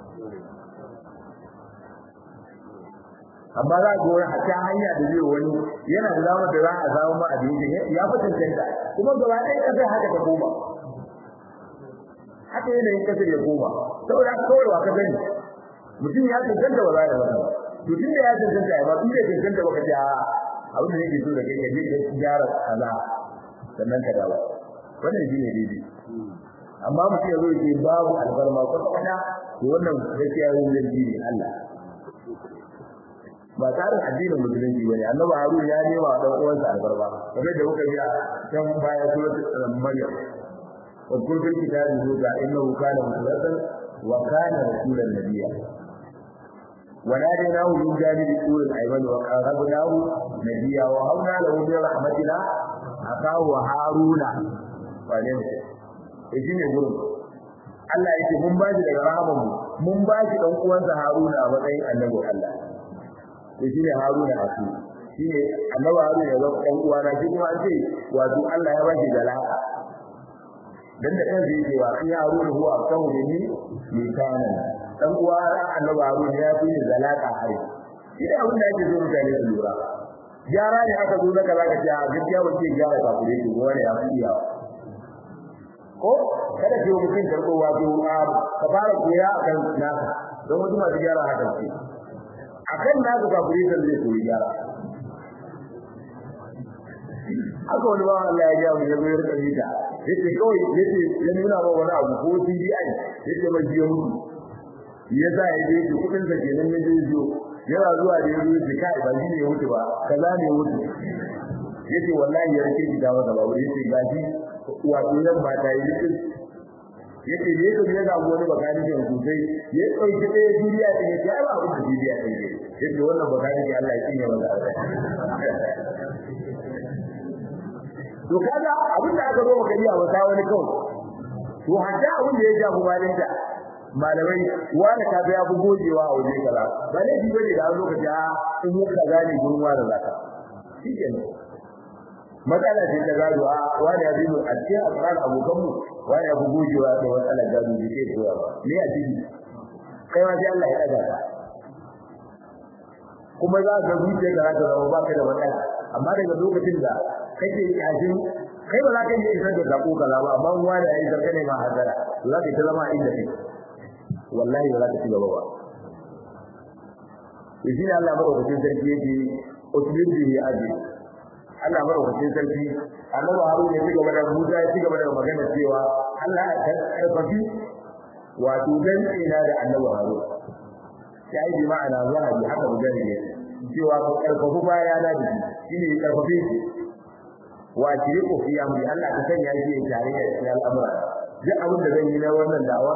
amma za ka wani hatta hanya da zai wani yana da zama da za a samu ma abinci ya fi cancanta kuma gaba ɗaya kasar haka ta koma haka yanayin kasar ya koma saboda kawai wa ka sani mutum ya cancanta ba za ya zama ba to tunda ya cancanta ya ba tunda ya cancanta baka ce a abin da yake so da kai kaje ka gyara kaza sannan ka dawo wannan shine daidai amma mutum ya zo ya ce babu albarma ko kana to wannan gaskiya yin zargi ne Allah ba tsarin addinin musulunci bane annabi harun ya nema dan uwansa albarma kamar da muka ji a can baya suratul maryam wa kullu fil kitabi huda innahu kana mukhlasan wa kana rasulan nabiyya وناديناه من جانب الطور الايمن وقربناه نبيا وهبنا له من رحمتنا اخاه هارون wane ne shi ne gurin Allah yake mun ba shi daga rahaman mu mun ba shi dan uwansa Haruna a matsayin annabi Allah to shi ne Haruna a su shi ne annabi Haruna ya zama dan uwana shi kuma an ce wato Allah ya ba shi dalaka dan da kansa yake wa in Haruna huwa afsahu minni lisanan dan uwa annabi Harun ya fi ni zalaka hari idan abin da yake zo mutane su lura gyara ne aka zo daga zaka ce a gaskiya wace gyara ka kure ki wani ya fi iya ko kada ki mutum karbo wato ka fara koya akan naka don wasu masu gyara haka ce akan naka ka kure kan zai koyi gyara haka wani bawan Allah ya jawo ya zo ya rika mita yace kawai yace ya nuna ba wani abu ko CDI yace mai biyo mutu ya sa ya je ki kudin sa kenan ya je zo yana zuwa da yanzu ki kai ba shi ne ya wuce ba kaza ne ya wuce yace wallahi ya rike ki dawo da babu yace gaji wato yan ba ta yi yace yace ne ko ya ga wani bakani ne sosai ya dauki ɗaya duniya din ya ce ba abin da duniya din ne yace wannan bakani ne Allah ya kiyaye masa to kaga abin da aka zo maka yi a wata wani kawai to hadda abin da ya jabu balinta malamai wani ka ya fi gojewa a waje kaza ba ne ji bane da lokaci a in mu kaza ne gurin wani zaka shikenan matsala ce ta gado a wani ya bi mu a cikin asrar abokan mu wani ya fi gojewa da matsalar gado da ke zuwa ba ne a ciki kai ma sai Allah ya daga ka kuma za ka zuciya ka za ta zama ba ka da matsala amma daga lokacin da kake yajin kai ba za ka yi isar da sako kaza ba amma wani ya yi zarka ne ma hazara za ka ta zama inda kake wallahi ba za ka ci gaba ba shi ne Allah madaukakin sarki yake usulun bihi aji Allah madaukakin sarki annabi Harun ya ci gaba da Musa ya ci gaba da magana cewa Allah ya karfafi wato dan ina da annabi Harun sai bi ma'ana zahabi haka bugari ne cewa ko karfafu baya na da shi ne karfafi shi wa tiriku fi amri Allah ka sanya shi tare da al'amura duk abin da zan yi na wannan da'awar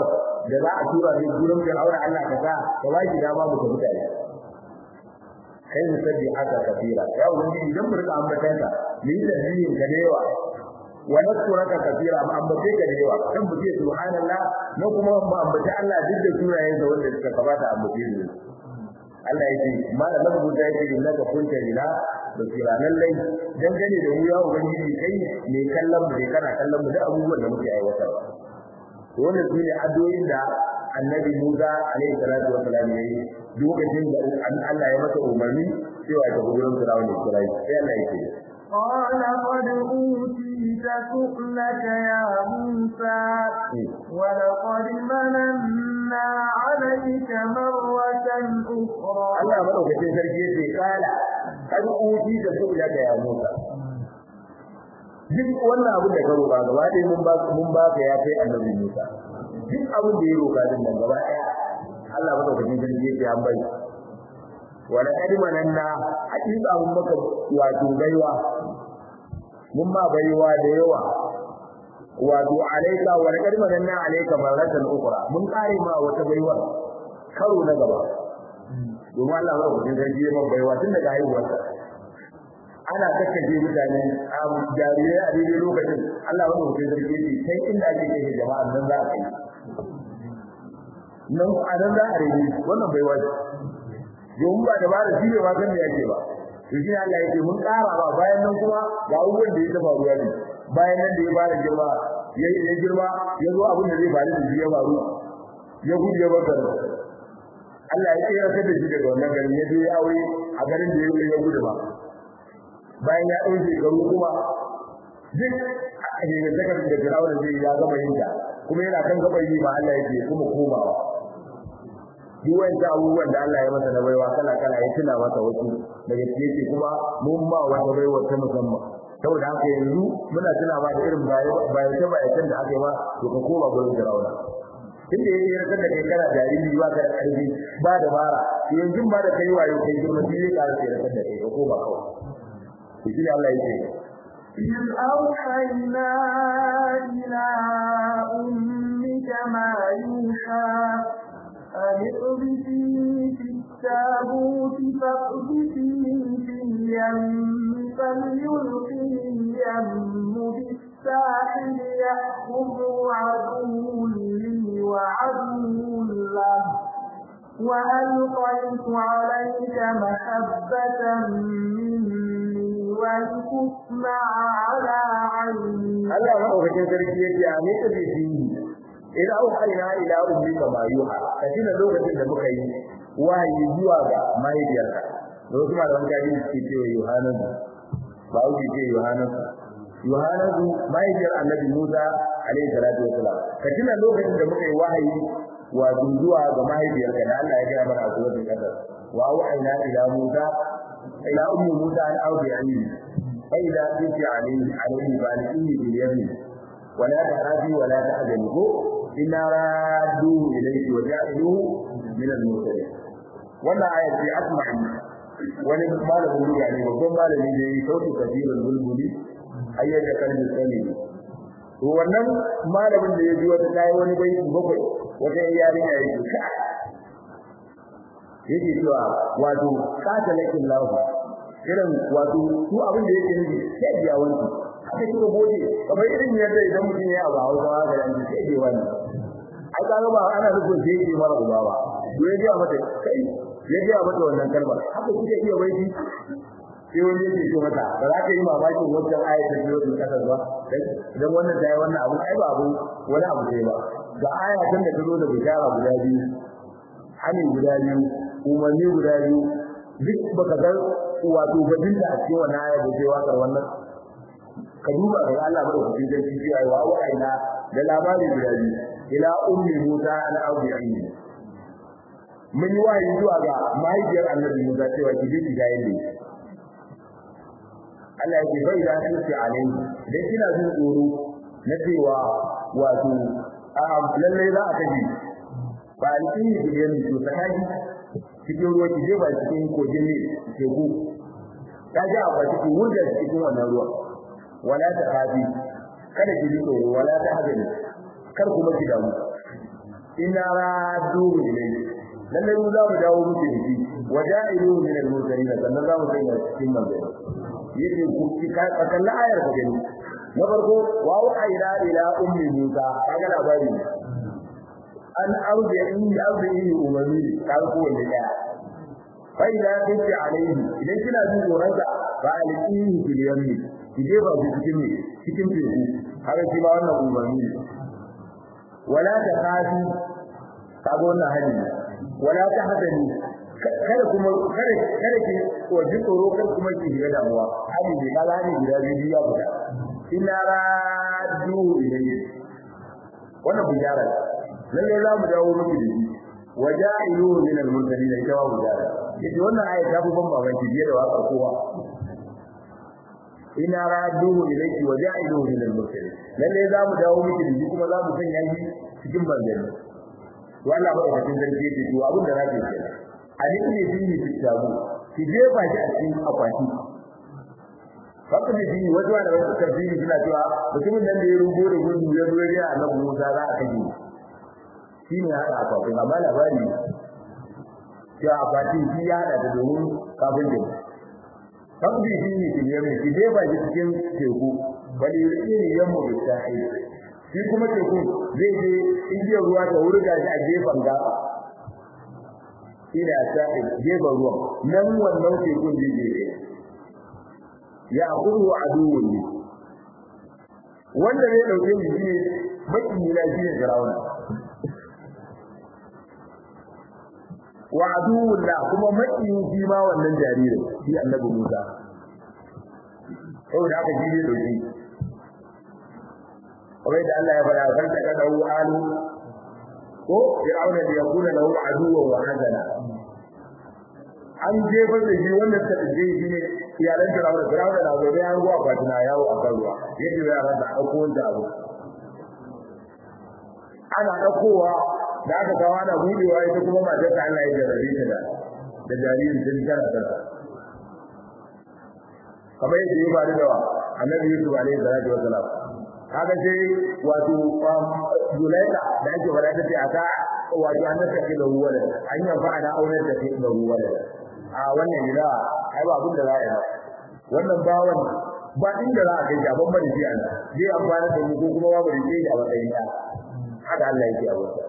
da za a tura ne gurin Fir'auna Allah ka sa ka ba shi dama mu tafi tare kai mu sabbi haka kafira ya wani idan mu rika ambatan ka mu yi tasbihin ka da yawa wa naskuraka kafira mu ambace ka da yawa kan mu ce subhanallah na kuma mu ambace Allah duk da sunayen sa wanda suka kabata ambace su Allah yake malam na rubuta yake innaka kunta lina basira lallai dangane da mu ya ubangiji kai ne kallon mu ne kana kallon mu da abubuwan da muke aiwatarwa wannan su ne addu'o'in da annabi Musa alaihi salatu wa salam yayi lokacin da Allah ya masa umarni cewa ta gurin Fir'auna Isra'i sai Allah yake قال قد أوتيت سؤلك يا موسى ولقد مننا عليك مرة أخرى Allah madaukakin sarki yace kala kad utita su'laka ya Musa duk wannan abin da ka roƙa gaba ɗaya mun ba mun ba ka ya kai annabi Musa duk abin da ya roƙa din nan gaba ɗaya Allah madaukakin sarki yake an bai wala kadimananna hakika mun maka wato baiwa mun ma baiwa da yawa wato alaika wala kadimananna alaika maratan ukhra mun kare ma wata baiwa karo na gaba domin Allah madaukakin sarki ya maka baiwa tun daga haihuwarsa ana kakkace mutane a jarirai a daidai lokacin Allah wanda mutum sarki ce sai inda ake kai jama'a nan za a kai nan a nan za a rage wannan bai waje domin ba da bada shi ne ma san me yake ba to shi Allah yake mun ƙara ba bayan nan kuma ga abubuwan da ya taba ruwa ne bayan nan da ya fara girma ya ya girma ya zo abin da zai faru da shi ya faru ya gudu ya bar Allah ya tsira da shi daga wannan garin ya je ya aure a garin da ya gudu ba bayan ya ɗauke shekaru kuma duk a hegantaka da firawun zai ya gama yin ta kuma yana kan gaban yi ba Allah yake kuma komawa duk wanda abubuwan da Allah ya masa na baiwa kala kala ya tuna masa wasu daga yake kuma mun ma wata baiwa ta musamman saboda haka yanzu muna tuna ma da irin bayan ta bayan da aka yi ma to ka koma gurin firawun tunda ya yarda da kai kana jariri ba ka da ƙarfi ba da bara yanzu ba da kai wayo kai girma shi zai ƙara sai da kai ka koma kawai shi Allah yake إذ أوحينا إلى أمك ما يوحى أن اقذفيه في التابوت فاقذفيه في اليم فليلقه اليم بالساحل يأخذه عدو لي وعدو له وألقيت عليك محبة مني ولتصنع على عيني Allah maɗaukakin sarki yake a ne ta bisi ila auhayna ila ummika ma yuha katina lokacin da muka yi wahayi zuwa ga mahaifiyarka da wasu malaman gadi suke cewa Yohanan ba wuce ce Yohanan Yohanan mahaifiyar Annabi Musa alaihi salatu wasalam katina lokacin da muka yi wahayi wato zuwa ga mahaifiyarka da Allah ya gaya mana a suratul qadar wa auhayna ila Musa ila ummi Musa an audi alayhi fa idza kunti alayhi alayhi balihi bil yamin wa la ta'afi wa la ta'zani ko inna radduhu ilayki wa ja'iluhu min al-mursalin wannan ayat ce asma'i wani malamin duniya ne babban malami ne sautu kabirul bulbuli ayyaka kalbi sani to wannan malamin da ya ji wata tayi wani baiti bakwai wata yarinya yake ka yake cewa wato kata lakin lahu irin wato su abin da yake nufi sai biya wani haka kiro gode kamar irin yadda idan mutum ya abu hausa haka yanzu sai biya wani ai kaga ba ana nufin sai yake mara uba ba to ya ga mata kai ya ga mata wannan kalmar haka kike iya baiti sai wani yake ce mata ba za ka yi mamakin wancan ayat da ke kasar ba idan wannan ta yi wannan abu ai ba abu wani abu ne ba ga ayatan da ta zo da bishara guda biyu hani guda biyu umarni guda biyu duk baka ga wato bajin da a cikin wannan ayat da ke wakar wannan ka duba ga Allah ba da cikin sarki ai wa wa'ina da labari guda biyu ila ummi Musa an audi aini mun yi wahayi zuwa ga mahaifiyar Annabi Musa cewa ki je ki ga yadda Allah yake bai da shi alai dan kina jin tsoro na cewa wato a lalle za a kaji ba alƙini ki da ni to sakaji cikin ruwa ki je ba cikin kogin ne teku ta ji a cikin wurga cikin wannan ruwa wala ta hafi kada ki ji tsoro wala ta hazani kar kuma ki damu inna radduhu ilayhi lalle mu za mu dawo muku da shi waja'ilu min al-mursalin sannan za mu sanya cikin manzari yake ku ka kalla ayar ka gani na farko wa wa'ayna ila ummi musa kaga labari an arja in arja in umami ka ko wanda daya fa idza kunti alayhi idan kina jin tsoron ka fa alihi fil yammi kije ba ku cikin ne cikin teku haka shi ma wannan umami wala ta khafi kaga wannan hali wala ta hadani kada kuma kada kada ki waje tsoro kada kuma ki shiga damuwa hali ne kaga hali guda biyu ya fita inna raddu ilayhi wannan bujara lalle za mu dawo miki da shi waja'ilu min al-mursalin ita wa bujara yace wannan aya ta fi ban babanki biye da wakar kowa inna raddu ilayhi waja'ilu min al-mursalin lalle za mu dawo miki da shi kuma za mu sanya shi cikin banzani to Allah ba da cikin sarki yake to abin da zake kenan ali ne dini fitabu ki jefa shi a cikin akwati haka ne dini wajen da wasu tafsiri suna cewa mutumin nan da ya rubo da gudu ya zo ya annabi Musa za a kaje shi ne haka akwatin amma labari cewa akwatin shi ya hada da domin kafin da haka ne dini ki jefa ki jefa shi cikin teku bali ne yamma da sahi shi kuma teku zai je igiyar ruwa ta wurga shi a gefen gaba ila sa'i gefen ruwan nan wannan tekun zai je ya kudu aduwwun ne wanda zai dauke shi ne baki ne shi ne firawuna wa aduwwun la kuma makiyin shi ma wannan jaririn shi annabi Musa saboda haka shi ne dauke kamar da Allah ya faɗa farka ka dawo alu ko fir'auna da yakuna lahu aduwwan wa hazana an jefar da shi wanda ta je shi ne iyalan fir'auna fir'auna na zo ya ruwa fatina yawo a kan ruwa yadda ya rasa dauko wanda abu ana daukowa da aka kawo ana budewa ita kuma matar ta Allah ya jarabe ta da da jaririn din tana ta kamar yadda ya faru da annabi Yusuf alaihi salatu wasalam kaga sai wato Zulaika da ake fara ta ce aka wato an ta ke da ruwa da an yi fa ana aunar da ke da ruwa da a wannan gida ai ba abin da za a yi wannan bawan ba inda za a kai shi ban bari shi an zai amfana da mu ko kuma ba bari shi a matsayin da haka Allah yake a wata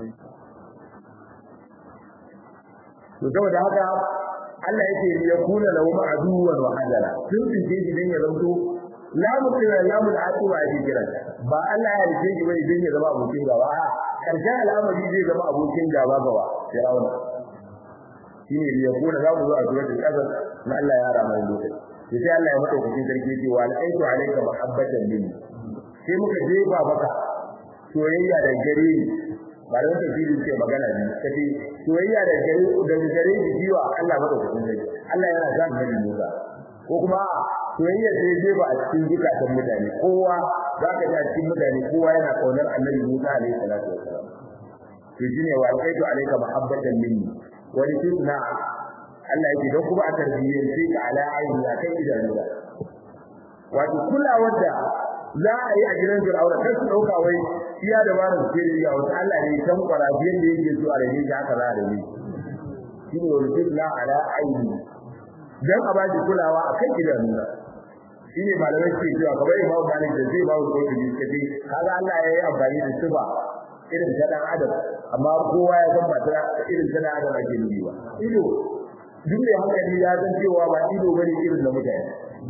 to saboda haka Allah yake ya kula lahu ma'aduwan wa hadara sun tinke shi dan ya zanto lamun da lamun atuwa ake kira ba Allah ya rike shi bai dan ya zama abokin gaba a karshen al'amari zai zama abokin gaba gaba Fir'auna shine ya kula za mu zo a suratul qasas na Allah ya rama lokaci sai Allah ya madaukakin sarki ce wa alaitu alayka mahabbatan minni sai muka jefa maka soyayya da gare ni ba da tafsiri ce magana ne kace soyayya da gare da gare ni jiwa Allah madaukakin sarki Allah yana da nabi Musa ko kuma soyayya sai jefa a cikin zukatan mutane kowa zaka ga cikin mutane kowa yana kaunar Annabi Musa alaihi salatu wasalam to shine wa alaitu alayka mahabbatan minni wa litusna Allah yake don kuma a tarbiyyar sai ka ala aini a kan idanu da wato kulawar da za a yi a gidan Fir'auna kai su dauka wai iya da barin sirri ya wata Allah ne san kwarabiyar da yake so a rage shi haka za a rage shine wani fitna ala aini dan a bashi kulawa a kan idanu da shine malamai suke cewa kamar Imam Malik da zai bawo ko kiji kace kaga Allah ya yi amfani da sifa irin ta dan adam amma kowa ya san ba ta irin ta dan adam ake nufi ba ido duk da hankali ya san cewa ba ido bane irin da mutane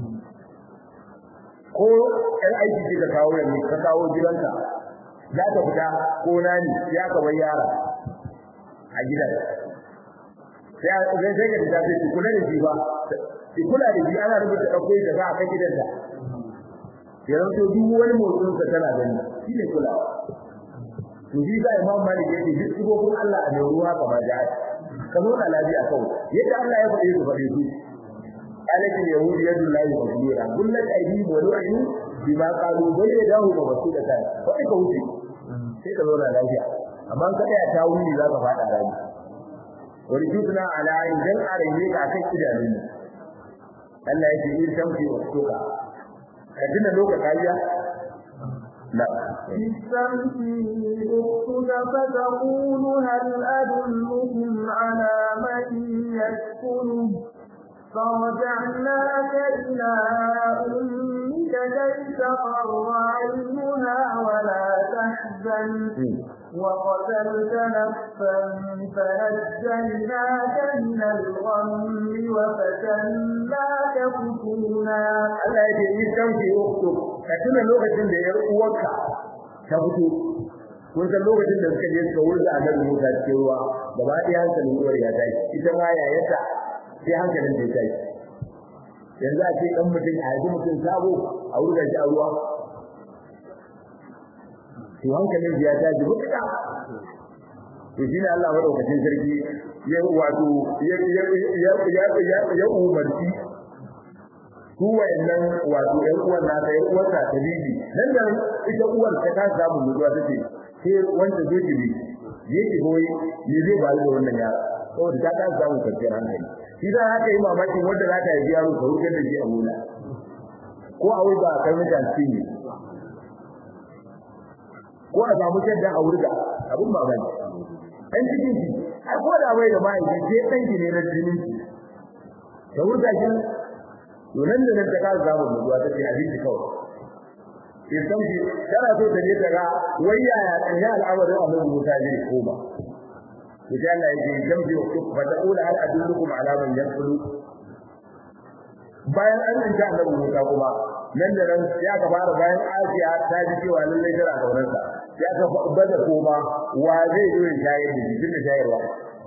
ko ɗan aiki ce ka kawo yanzu ka kawo gidanka za ka fita ko nani ya ka bar yara a gidan sai zai sai ka fita sai kula da shi ba ki kula da shi ana rubuta ɗauko da ba a kan gidanka yanzu to duk wani motsin sa tana gani shi ne kulawa to shi ga imam malik yake duk sibobin Allah a mai ruwa kamar da ka zo da lafiya kawai yadda Allah ya faɗe su faɗe su قالت اليهود يد الله مغلولة قلت أيديهم ولعنوا بما قالوا بل يداه مبسوطتان فإيك wuce sai ka zauna lafiya amma ka tsaya ta wuni za ka faɗa rani wani jutuna ala idan a rage ka kan idanun Allah yake in tamfi wa soka ka tuna lokaci ya na استمتي أختك فتقول هل أدلكم على من يسكنه فرجعناك إلى أمك كي تقر عينها ولا تحزن وقتلت نفسا فنجيناك من الغم وفتناك فتونا Allah ya ce yi sauki uktu ka tuna lokacin da yar uwarka ta fito kun san lokacin da suka je suka wurga a nan Musa cikin ruwa gaba ɗaya hankalin uwar ya tashi ita ma yayarta sai hankalin ta tashi yanzu a ce dan mutum a yanzu mutum sabo a wurga shi a ruwa to hankalin ya tashi mutuka to shi ne Allah madaukakin sarki ya wato ya ya ya ya ya umarci su wayannan wato ɗan uwan na ta uwar ta ta bibi nan da ita uwar ta ta samu mutuwa tace sai wanda zai ji yake goyi ne zai ba da wannan yara saboda ta ta samu kwanciyar hankali shi da haka yi mamakin wanda za ta yi yaro ka wuce da shi a mula ko a wuga a kai mutan ne ko a samu shaddan a wurga abin mamaki ɗan cikin shi a ko da bai da mahaifi sai ɗan ki ne na jinin shi ta wurga shi to nan da nan ta ka samu mutuwa ta ce abinci kawai sai san shi tana so ta je ta ga wai yaya ya al'amarin annabi Musa zai koma to sai Allah ya ce jambi fa taqula hal adullukum ala man yanqulu bayan an tsinta annabi Musa kuma nan da nan ya ka fara bayan Asiya ta ji cewa lallai tana kaunar sa ya ka bada koma wa zai zo ya shayar da jikin da shayarwa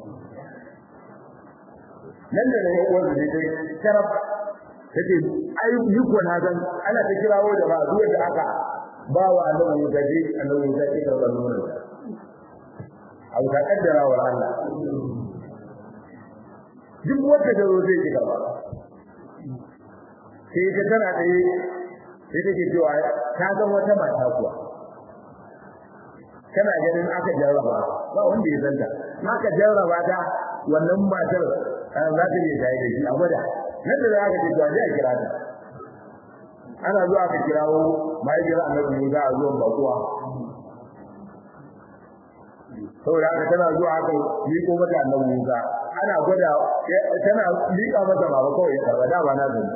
nan da nan wanda zai kai taraf take ai yi ko na san ana ta kirawo da ba zuwa da aka ba wa annabi Musa ji annabi Musa ke karɓar nonon abu ta kaddara wa Allah duk wanda da zai ji karɓa sai ta tana tsaye sai take cewa ta ga wata mata kuwa kana ganin aka jarraba ba wanda ya zanta aka jarraba ta wannan matar za ta je tayi da shi a gwada nan da za ka ce to a kira ta ana zuwa ka kirawo mahaifiyar annabi Musa a zuwan bakuwa saboda haka tana zuwa haka miƙo mata annabi Musa ana gwada tana miƙa mata baba kawai ya karba da ba na zan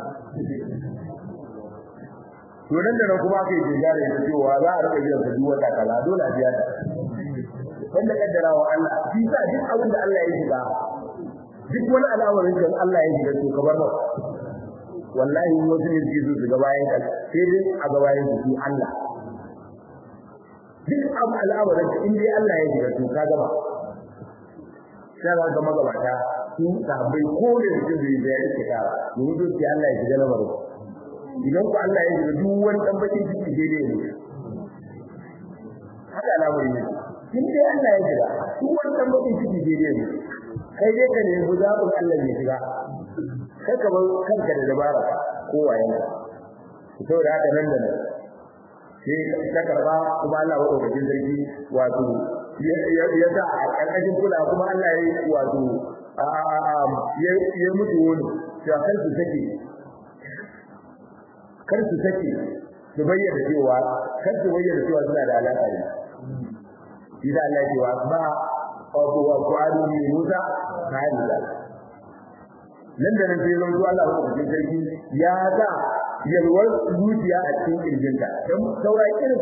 to nan da nan kuma aka yi jigare da cewa za a rika biyan duk wata kaza dole a biya ta wanda kaddara wa Allah shi sa duk abin da Allah ya shiga duk wani al'amarin da Allah ya shiga to kamar ba wallahi wasu ne su su ga bayan ka sai dai a ga bayan su Allah duk abu al'amarin in dai Allah ya shiga to ka gaba sai ga magabata su sahabbai ko da su da ya yi kara domin su Allah ya shiga lamarin idan ku Allah ya shiga duk wani dan bakin ciki daidai ne haka al'amari ne in dai Allah ya shiga duk wani dan bakin ciki daidai ne kai dai ka nemi zaɓin Allah ya shiga kai ka bar kanka da dabara ko waye ne saboda haka nan da nan sai ta karba kuma Allah wa ɗaukakin sarki wato ya sa a ƙarƙashin kula kuma Allah ya yi wato ya mutu wani cewa kar su sake kar su sake su bayyana cewa kar su bayyana cewa suna da alaƙa da shi da Allah ya ce wa ba wato wa qadu min Musa halila nan da nan sai zan zuwa Allah ko cikin sarki ya ga yalwar zuciya a cikin kirjinta dan saura irin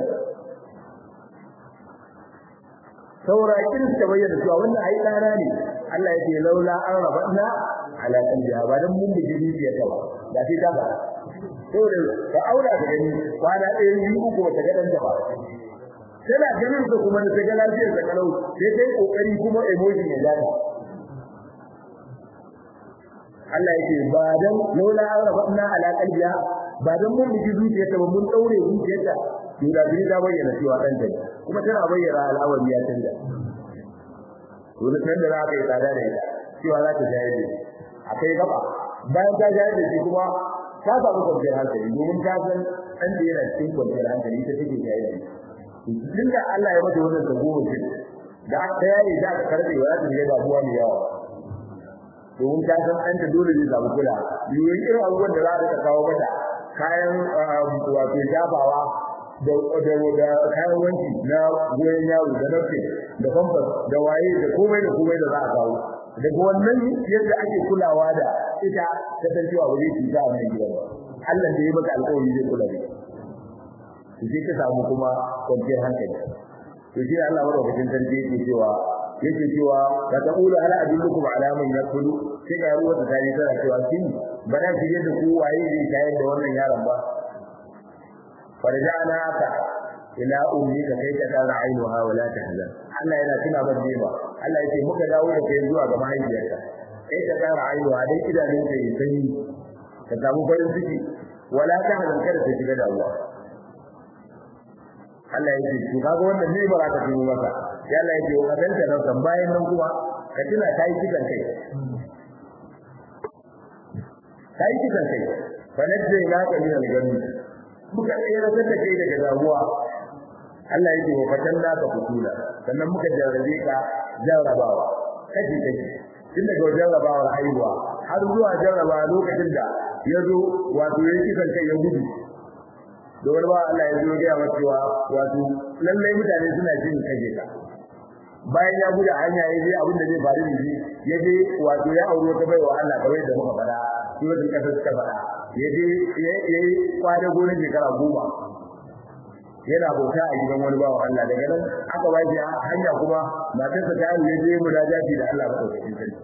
saura irin ta bayyana cewa wannan ai dana ne Allah ya ce laula an rabanna ala qalbiha ba dan mun biji zuciya ta ba da sai ta ba saboda ka aura da gani kwana ɗaya biyu uku ba ta ga dan ta ba tana ganin su kuma ta ga lafiyar da kalau sai kai kokari kuma emoji ya data Allah yake ba dan lola arabna ala qalbiha ba dan mun miji zuciyarta ba mun daure zuciyarta to da bi ta bayyana cewa dan ta kuma tana bayyana al'awari ya canja to da nan da za ka yi tsada da ita cewa za ta jayar da akai gaba bayan ta jayar da shi kuma ta samu kwanciyar hankali domin ta san ɗan da yana cikin kwanciyar hankali ita take jayar da shi tun da Allah ya mata wannan tsago shi da aka yayi da aka karbe wa ta ga damuwa mai yawa domin ta san an ta dole zai samu kula yiwuwar irin abubuwan da za ta kawo mata kayan wato jabawa da da da kayan wanki na goyon yaro da nafi da famfas da waye da komai da komai da za a kawo daga wannan yadda ake kulawa da ita ta san cewa ba zai cuta a wannan gidan ba Allah da ya maka alƙawari zai kula da ita sai ka samu kuma kwanciyar hankali to shi Allah madaukakin sarki yake cewa yake cewa ka taqulu ala adullukum ala man yakulu sai ga ruwa ta tare tana cewa kin bana ki yadda ku waye zai tayar da wannan yaron ba farja'na ka ila ummika kai ka tara ainuha wa la tahzan Allah yana tuna ba ba Allah yake muka dawo da kai zuwa ga mahaifiyarka kai ka tara ainuha dai idanun ka yi sanyi ka samu farin ciki wala tahzan kada ta shiga da Allah Allah yake to kaga wannan ne ba ka tuno maka sai Allah yake wa kadanta nan kan bayan nan kuma ka tuna kai kitan kai kai kitan kai fa najje na ka min al-gami muka tsere da kai daga damuwa Allah yake wa fatanna ka fitula sannan muka jarrabe ka jarrabawa kaji kaji tun daga jarrabawar haihuwa har zuwa jarraba lokacin da ya zo wato ya kisan kai ya gudu da wani ba Allah ya zo gaya masa cewa wato lallai mutane suna jin kaje ka bayan ya gudu hanya ya je abin da zai faru da shi ya je wato ya aure wata baiwa Allah kawai da muka faɗa shi wajen kasa suka faɗa ya je ya yi kwana gonar shekara goma yana bauta a gidan wani bawa Allah daga nan aka ba shi hanya kuma matarsa ta yi ya je mudajaji da Allah madaukakin sarki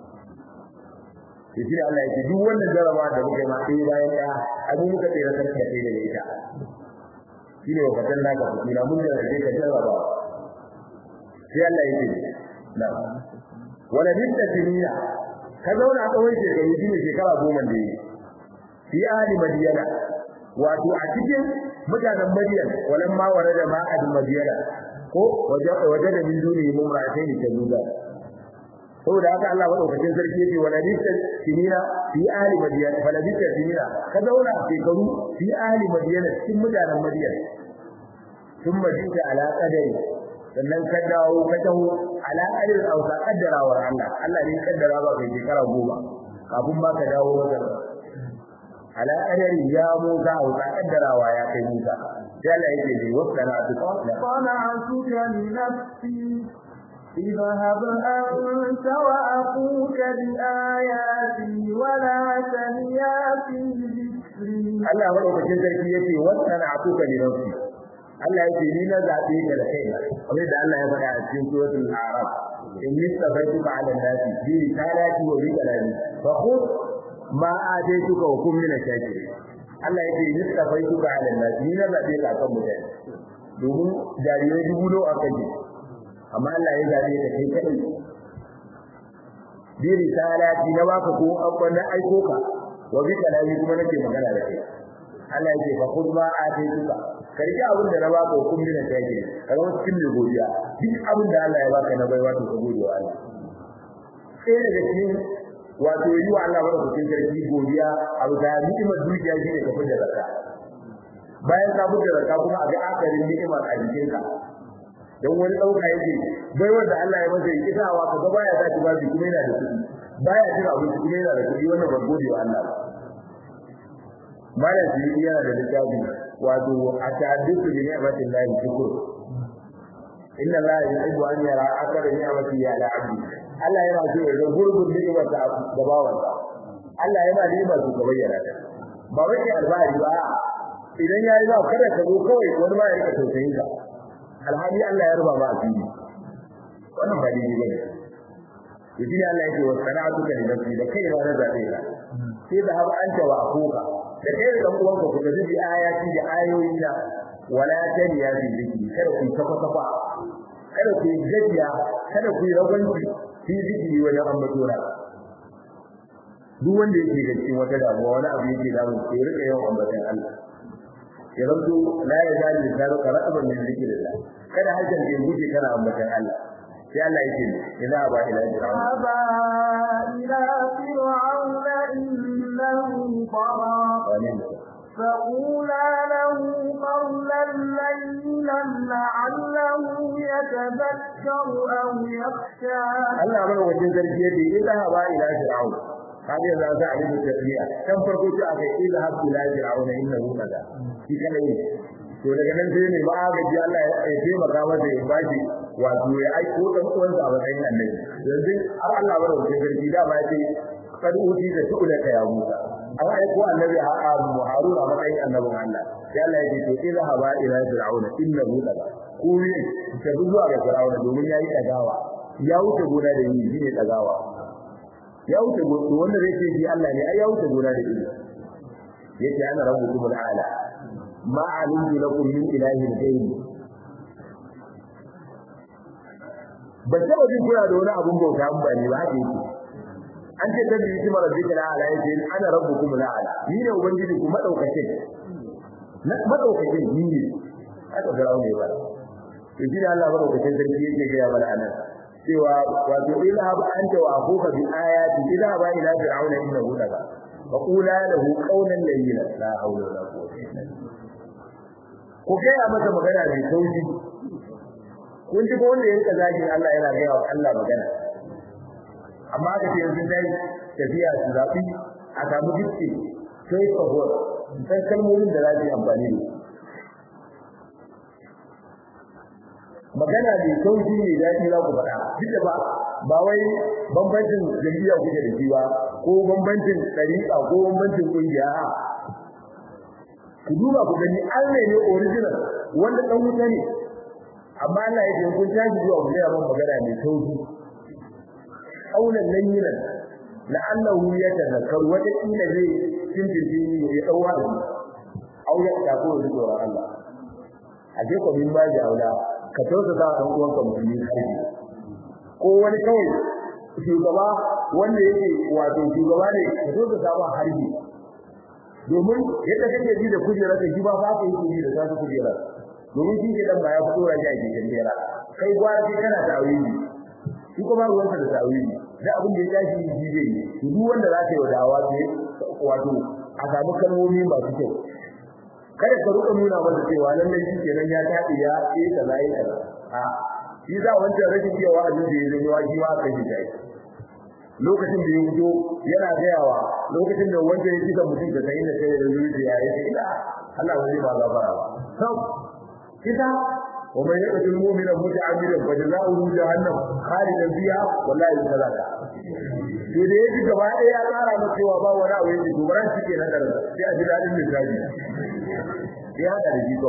shi Allah yake duk wannan jaraba da muke ma sai bayan da abin muka tsira sarki da kai da ita shine wa fatan naka kina mun da kai ka jaraba sai Allah yake na wala bidda tiniya ka zauna tsawon shekaru shine shekara goma da yi fi ahli madiyana wato a cikin mutanen madiyan walan ma warada ma ad madiyana ko waje waje da min duni mumratain tajuda saboda haka Allah madaukakin sarki yake wala bidda tinina fi ahli madiyana fala bidda tinina ka zauna shekaru fi ahli madiyana cikin mutanen madiyan ثم جئت على قدري sannan ka dawo ka taho ala qadar aw ka kaddarawar Allah Allah ne kaddara ba kai shekara goma kafin ba ka dawo wajen ala qadari ya Musa aw ka kaddarawa ya kai Musa sai Allah yake ne wasana tuka صنعتك لنفسي اذهب أنت وأخوك بآياتي ولا تنيا في ذكري Allah madaukakin sarki yace wasana tuka li nafsi Allah yake ni na zabe ka da kaina kamar da Allah ya faɗa a cikin suratul a'raf inni sabaituka 'ala an-nasi bi risalati wa bi kalami fa khudh ma ataituka wa kun min ash-shakirin Allah yake ni sabaituka 'ala an-nasi ni na zabe ka kan mutane domin jarirai dubu nawa aka ji amma Allah ya zabe ka kai kai bi risalati na baka ko an na aiko ka wa bi kalami kuma nake magana da kai Allah yake fa khudh ma ataituka karki abin da na baka hukum bin take kaga wasu cikin mai godiya duk abin da Allah ya baka na baiwa to ka gode wa Allah sai daga cikin wato yi wa Allah wani cikin sarki godiya abu da ni'imar dukiya shine ka fita zakka bayan ka fita zakka kuma a ga akarin ni'imar a jikin ka dan wani dauka yake bai wanda Allah ya masa kitawa ka ga baya zaki ba shi kuma yana da kuɗi baya jira abin kuma yana da kuɗi wannan ba gode wa Allah malam shi yana da littafi wato atadduku bi ni'matin lahi shukr inna allaha yuhibbu an yara akara ni'mati ya ala abdi Allah yana so ya ga gurbin ni'mar da da bawan Allah yana ni'mar su ka bayyana ta ba wai albari ba idan yayi ba kada ka zo kawai wani ma ya rika tausayin ka alhali Allah ya ruba ba a fili wannan ba daidai bane to shi ne Allah yake wa sana'atuka li nafsi da kai na zabe ka sai da har anta wa akuka da kai da dan uwanka ku tafi bi ayati da ayoyi na wala taniya bi zikri kada ku kafa kafa kada ku gajiya kada ku rabanci fi zikri wa ambatuna duk wanda yake da cikin wata damuwa wani abu yake da mu sai rika yawan ambatan Allah ya zanto la ya zali da zaro qara'aban min zikrillah kada hajjan da guje kana ambatan Allah sai Allah yake ina ba ila fir'aun aba ila fir'auna innahu tara فقولا له قولا لينا لعله يتذكر أو يخشى Allah mana wajen zargi yake ila ba ila fir'aun kaje za za a yi tafiya kan farko ce aka ila ha ila fir'aun innahu kaza shi kana yi to daga nan sai ne ba gaji Allah ya taimaka masa ya bashi wato ya aiko dan uwansa a matsayin annabi yanzu har Allah bar wuce garki da ba ce kad uti da tu'la ya Musa an aiko annabi a Harun a matsayin annabin Allah sai Allah ya ce to idza haba ila fir'auna innahu daga ku ne ta zuwa ga fir'auna domin yayi dagawa ya wuce gona da yi shine dagawa ya wuce gona wanda zai ce shi Allah ne ai ya wuce gona da yi yace ana rabbukum al'ala ma alimtu lakum min ilahin ghayri ba taba jin kuna da wani abun bauta an bani ba haka yake an ce ta biyu kuma rabbika la'ala yace ana rabbukum la'ala ni ne ubangiji ku madaukake na madaukake ni ne haka garawo ne ba to shi ne Allah madaukakin sarki yake ga ya mana anan cewa wato ila ba anta wa akuka bi ayati ila ba ila fir'auna innahu daga fa qula lahu qawlan layyinan la hawla wala quwwata illa billah ku gaya masa magana mai sauki kun ji ko wanda yanka zagin Allah yana gaya wa Allah magana amma aka ce yanzu dai tafiya su zaɓi a samu dukki sai ka hor san kalmomin da za su yi amfani da magana mai sauki ne daɗi za ku faɗa duk da ba ba wai bambancin jam'iyya kuke da shi ba ko bambancin ɗariƙa ko bambancin ƙungiya ku duba ku gani Allah ne original wanda dan wuta ne amma Allah ya ce kun tashi zuwa ku ga magana mai sauki aulan layyinan la'allahu yatadhakkaru wa kila zai tintinti ya dawa da au ya ta ko da tsoron Allah a je ko min baji aula ka tausa da dan uwan ka musulmi kai ko wani kawai shugaba wanda yake wato shugaba ne ka tausa da ba harbi domin yadda kake ji da kujera ka ji ba fa ka yi ji da sasu kujera domin shi ke dan ba ya fito raja ke kujera kai gwara kai kana tawili shi kuma ruwan ka da tawili da abin da ya tashi ji zai yi duk wanda za ka yi wadawa ce wato a samu kalmomi masu kyau kada ka ruka nuna masa cewa lallai shi kenan ya tafi ya yi kaza yi kaza a shi za wancan rashin cewa a da ya zama shi ma aka yi tayi lokacin da ya fito yana gayawa lokacin da wanda ya kisa mutum da sai da sai da zuciya ya ce ila Allah zai ba gafara ba sau kita wa man yaqtul mu'mina muta'ammidan fa jazaohu jahannam khalidan fiha wallahi salaka to da yaji gaba ɗaya ya tsara masa cewa ba wani abu yake gobaran shi ke na karin sai a ji dadin misali ya hada da jiko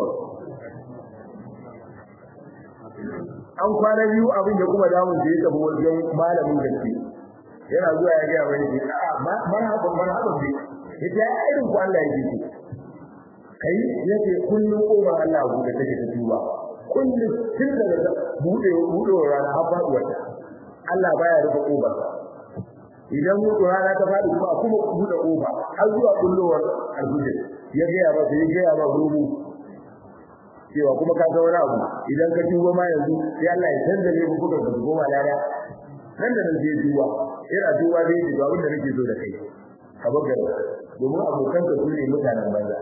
an kwana biyu abin da kuma damun da ya tafi wajen malamin gaske yana zuwa ya ga wani ne a marhaban marhaban ne yace ya irin ku Allah yake ce kai yace kullun kowa Allah ku da take ta tuba kullun tun daga bude bude rana har faduwa Allah baya rufe koba idan mu rana ta fadi kuma kuma bude koba har zuwa kullowar alhujja ya ga ya ba ya ga ya ba rubu cewa kuma ka ga wani abu idan ka tuba ma yanzu sai Allah ya canza ne ku kuka goma lada nan da nan zai duba ina duba zai ji abin da nake so da kai ka bugar domin abokan ka su ne mutanen banza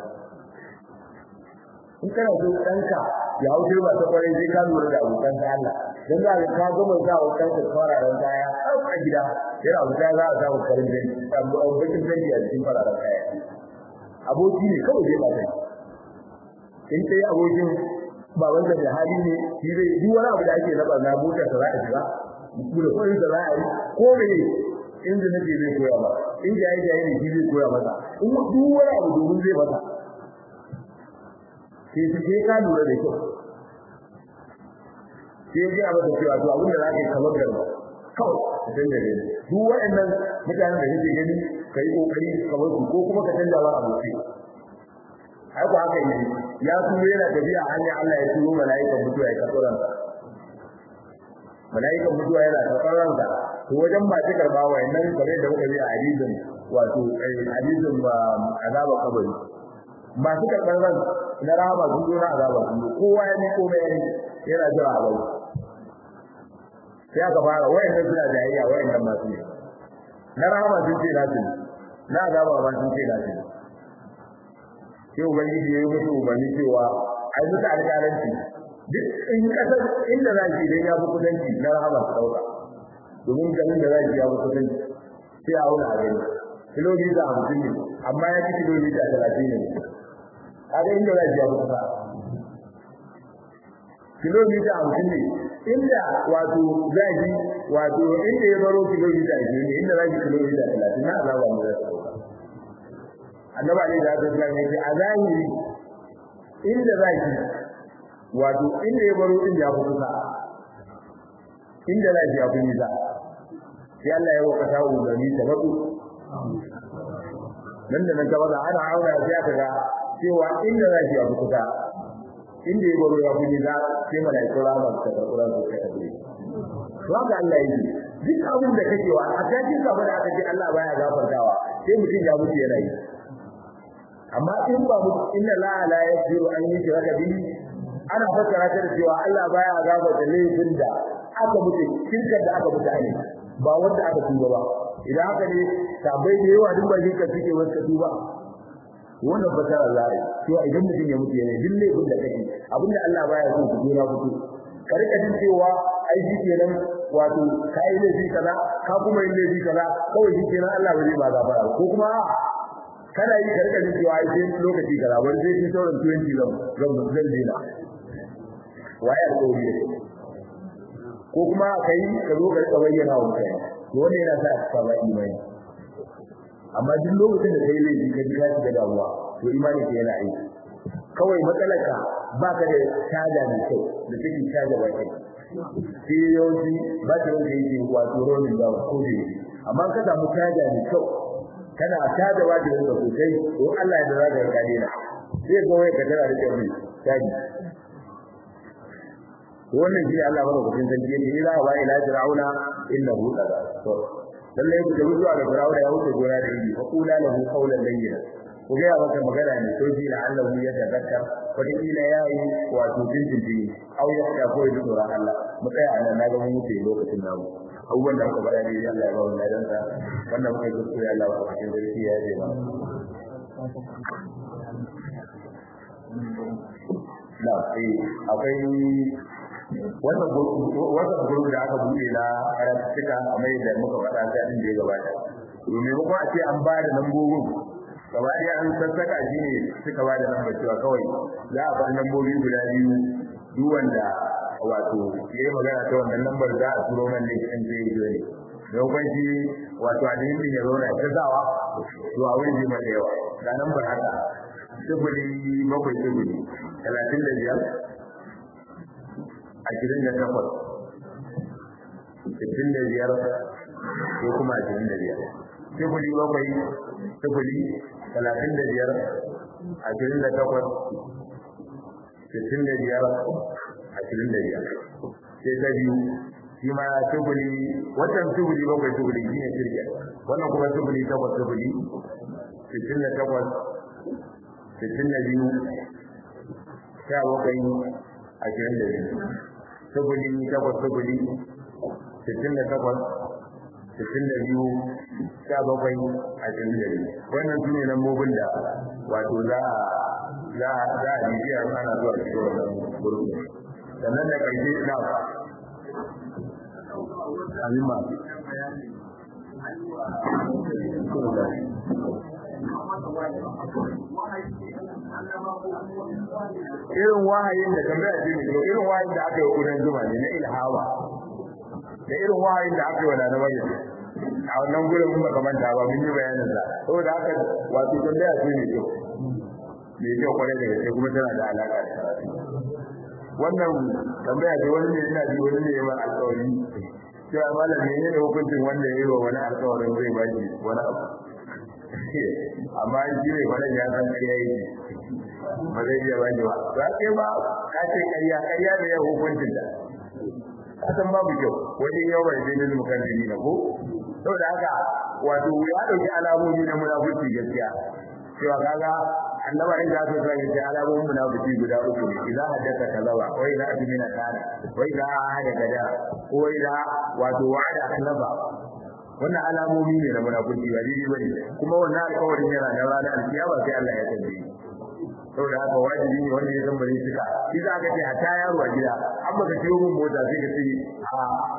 in kana so danka ya hauce ba ta kwarai sai ka lura da abokan ka Allah dan za ka ka gama sa abokan ka fararen kaya a gida yana wuta za a samu farin jini bakin jini a cikin fararen kaya aboki ne kawai zai ba kai in kai abokin babansa da hali ne shi zai duk wani abu da ake na barna motar sa za a shiga da koyi da ra'ayi ko me inda nake zai koya ba in jaye jaye ne shi zai koya masa in duk wani abu domin zai masa sai shi sai ka lura da kyau sai ya ga cewa to abin da za ka yi kamar da kawai dan da dai duk waɗannan mutanen da kake gani kai kokari kamar su ko kuma ka canza wa aboki ai ko haka yi ya turo yana tafiya hanya Allah ya turo mala'ikan mutuwa ya karɓo ransa mala'ikan mutuwa yana karɓar ranka to wajen ba ta karɓa wa nan kare da muka bi a hadisin wato hadisin ba azaba kabari masu karɓar ran na rahama sun zo na azaba sun zo kowa ya ni komai yana jira a bai sai aka fara wayannan suna jayayya wayannan masu ne na rahama sun ce nasu ne na azaba ma sun ce nasu ne sai ubangiji ya yi musu umarni cewa ai musu alƙalanci duk in kasar inda za ki idan ya fi kudanci na rahama su dauka domin ganin da za ki ya fi kudanci sai a wuna a gani kilomita hamsin ne amma ya fi kilomita talatin ne kaga inda za ki ya fi kusa kilomita hamsin ne inda wato zaki wato inda ya baro kilomita ashirin ne inda zaki kilomita talatin na azaba mu za su annabi alaihi salatu wasallam ya ce a zahiri inda zaki wato inda ya baro din ya fi kusa inda zaki ya fi nisa sai Allah ya waka ta umarni ta batu nan da nan ta bada ana auna sai aka ga cewa inda zaki ya fi kusa inda ya baro ya fi nisa sai malaiku rama ta karɓura su ta tafi to haka Allah ya yi duk abin da kake wa a cikin gaba da aka ce Allah baya gafartawa sai mutum ya mutu yana yi amma in ba mu inna la la yaghfiru an yushraka bihi ana fassara ta da cewa Allah baya gafarta laifin da aka mutu shirkar da aka mutu ne ba wanda aka tuba ba idan haka ne sabai da yawa duk ba shirka suke wasu tuba wannan fassara Allah ne cewa idan mutum ya mutu yana duk laifin da kake abinda Allah baya so ku dora mutu ka rika jin cewa ai shi kenan wato kai laifi kaza ka kuma yin laifi kaza kawai shi kenan Allah ba zai ba gafara ko kuma kana yi karka jin cewa ai sai lokaci kaza wani sai shi sauran 20 zan zan zan dena waye alƙawari da ko kuma kai ka zo ka rika bayyana wa kai to wannan yana sa ka ba imani amma duk lokacin da kai laifi ka ji ka shiga damuwa to imani ke yana aiki kawai matsalarka baka da caja mai kyau da take caja ba kai sai yawanci ba ta wanda yake wato rolling down ko da amma ka samu caja mai kyau kana tada wajibin ka sosai to Allah ya dara da kare na sai ga wai ka tana da kyau taji wannan shi Allah bada kudin sarki yake ila wa ila fir'auna innahu tagha to lalle ku da zuwa ga fir'auna ya wuce gora da yi fa kula lahu qawlan layyin ku ga maka magana ne to shi Allah ya tadakkar wata kila yayi wato jinjin au ya ta koyi tsoron Allah mu tsaya a nan na ga mun wuce lokacin namu abubuwan da aka faɗa ne Allah ya ba mu ladan sa wannan muka yi kuskure Allah ba cikin sarki ya je ba na sai akwai wannan wannan gurbi da aka buɗe na karatuka kamar yadda muka faɗa sai din da ya gabata domin ko a ce an ba da lambobin gaba ɗaya an sassaka shi ne suka ba da lambar cewa kawai za a bar lambobi guda biyu duk wanda wato yayi magana ta wannan lambar za a turo man ne kan zai yi ne don kwan shi wato a din ya zauna ta zawa to a wurin jima da yawa ga lambar haka sifili bakwai sifili talatin da biyar ashirin da takwas sittin da biyar ko kuma ashirin da biyar sifili bakwai sifili talatin da biyar ashirin da takwas sittin da biyar ashirin da biyar sai ta biyu shi ma tubuli wannan tubuli bakwai tubuli shi ne shirya wannan kuma tubuli takwas tubuli sittin da takwas sittin da biyu sha bakwai ashirin da biyu tubuli takwas tubuli sittin da takwas sittin da biyu sha bakwai ashirin da biyu wannan su ne lambobin da wato za a za a bibiya ana zuwa cikin wannan gurbin sannan da ƙarfi na amin ma irin wahayin da tambaya ce ne irin wahayin da aka yi kudan zuma ne na ilhawa da irin wahayin da aka yi wa na maryam a wannan gurin mun baka manta ba mun yi bayanin sa saboda haka wato tambaya ce ne kyau ne kyau kwarai da gaske kuma tana da alaka da karatu wannan tambaya ce wani ne ina ji wani ne ya alƙawari cewa malam ne ne hukuncin wanda ya yi wa wani alƙawarin zai ba shi wani abu amma shi ne faɗan ya san ƙarya yi ba zai iya ba ba za ka ba ka ce ƙarya ƙarya da ya hukuncin da ka san babu kyau wajen yau bai zai nuna kan jini na ko saboda haka wato ya ɗauki alamomi na munafurci gaskiya cewa kaga annaba in za su san yace alamomin munafiki guda uku ne idan haddaka kazaba wa idan admina kana wa idan ahada kada ko idan wato wa'ada akhlaba wannan alamomi ne na munafiki ba dai bane kuma wannan alƙawarin yana da ranar alkiyama sai Allah ya tambaye saboda haka wajibi ne wanda ya san bare suka shi za ka ce hatta yaro a gida an baka ciwo mun mota sai ka ce a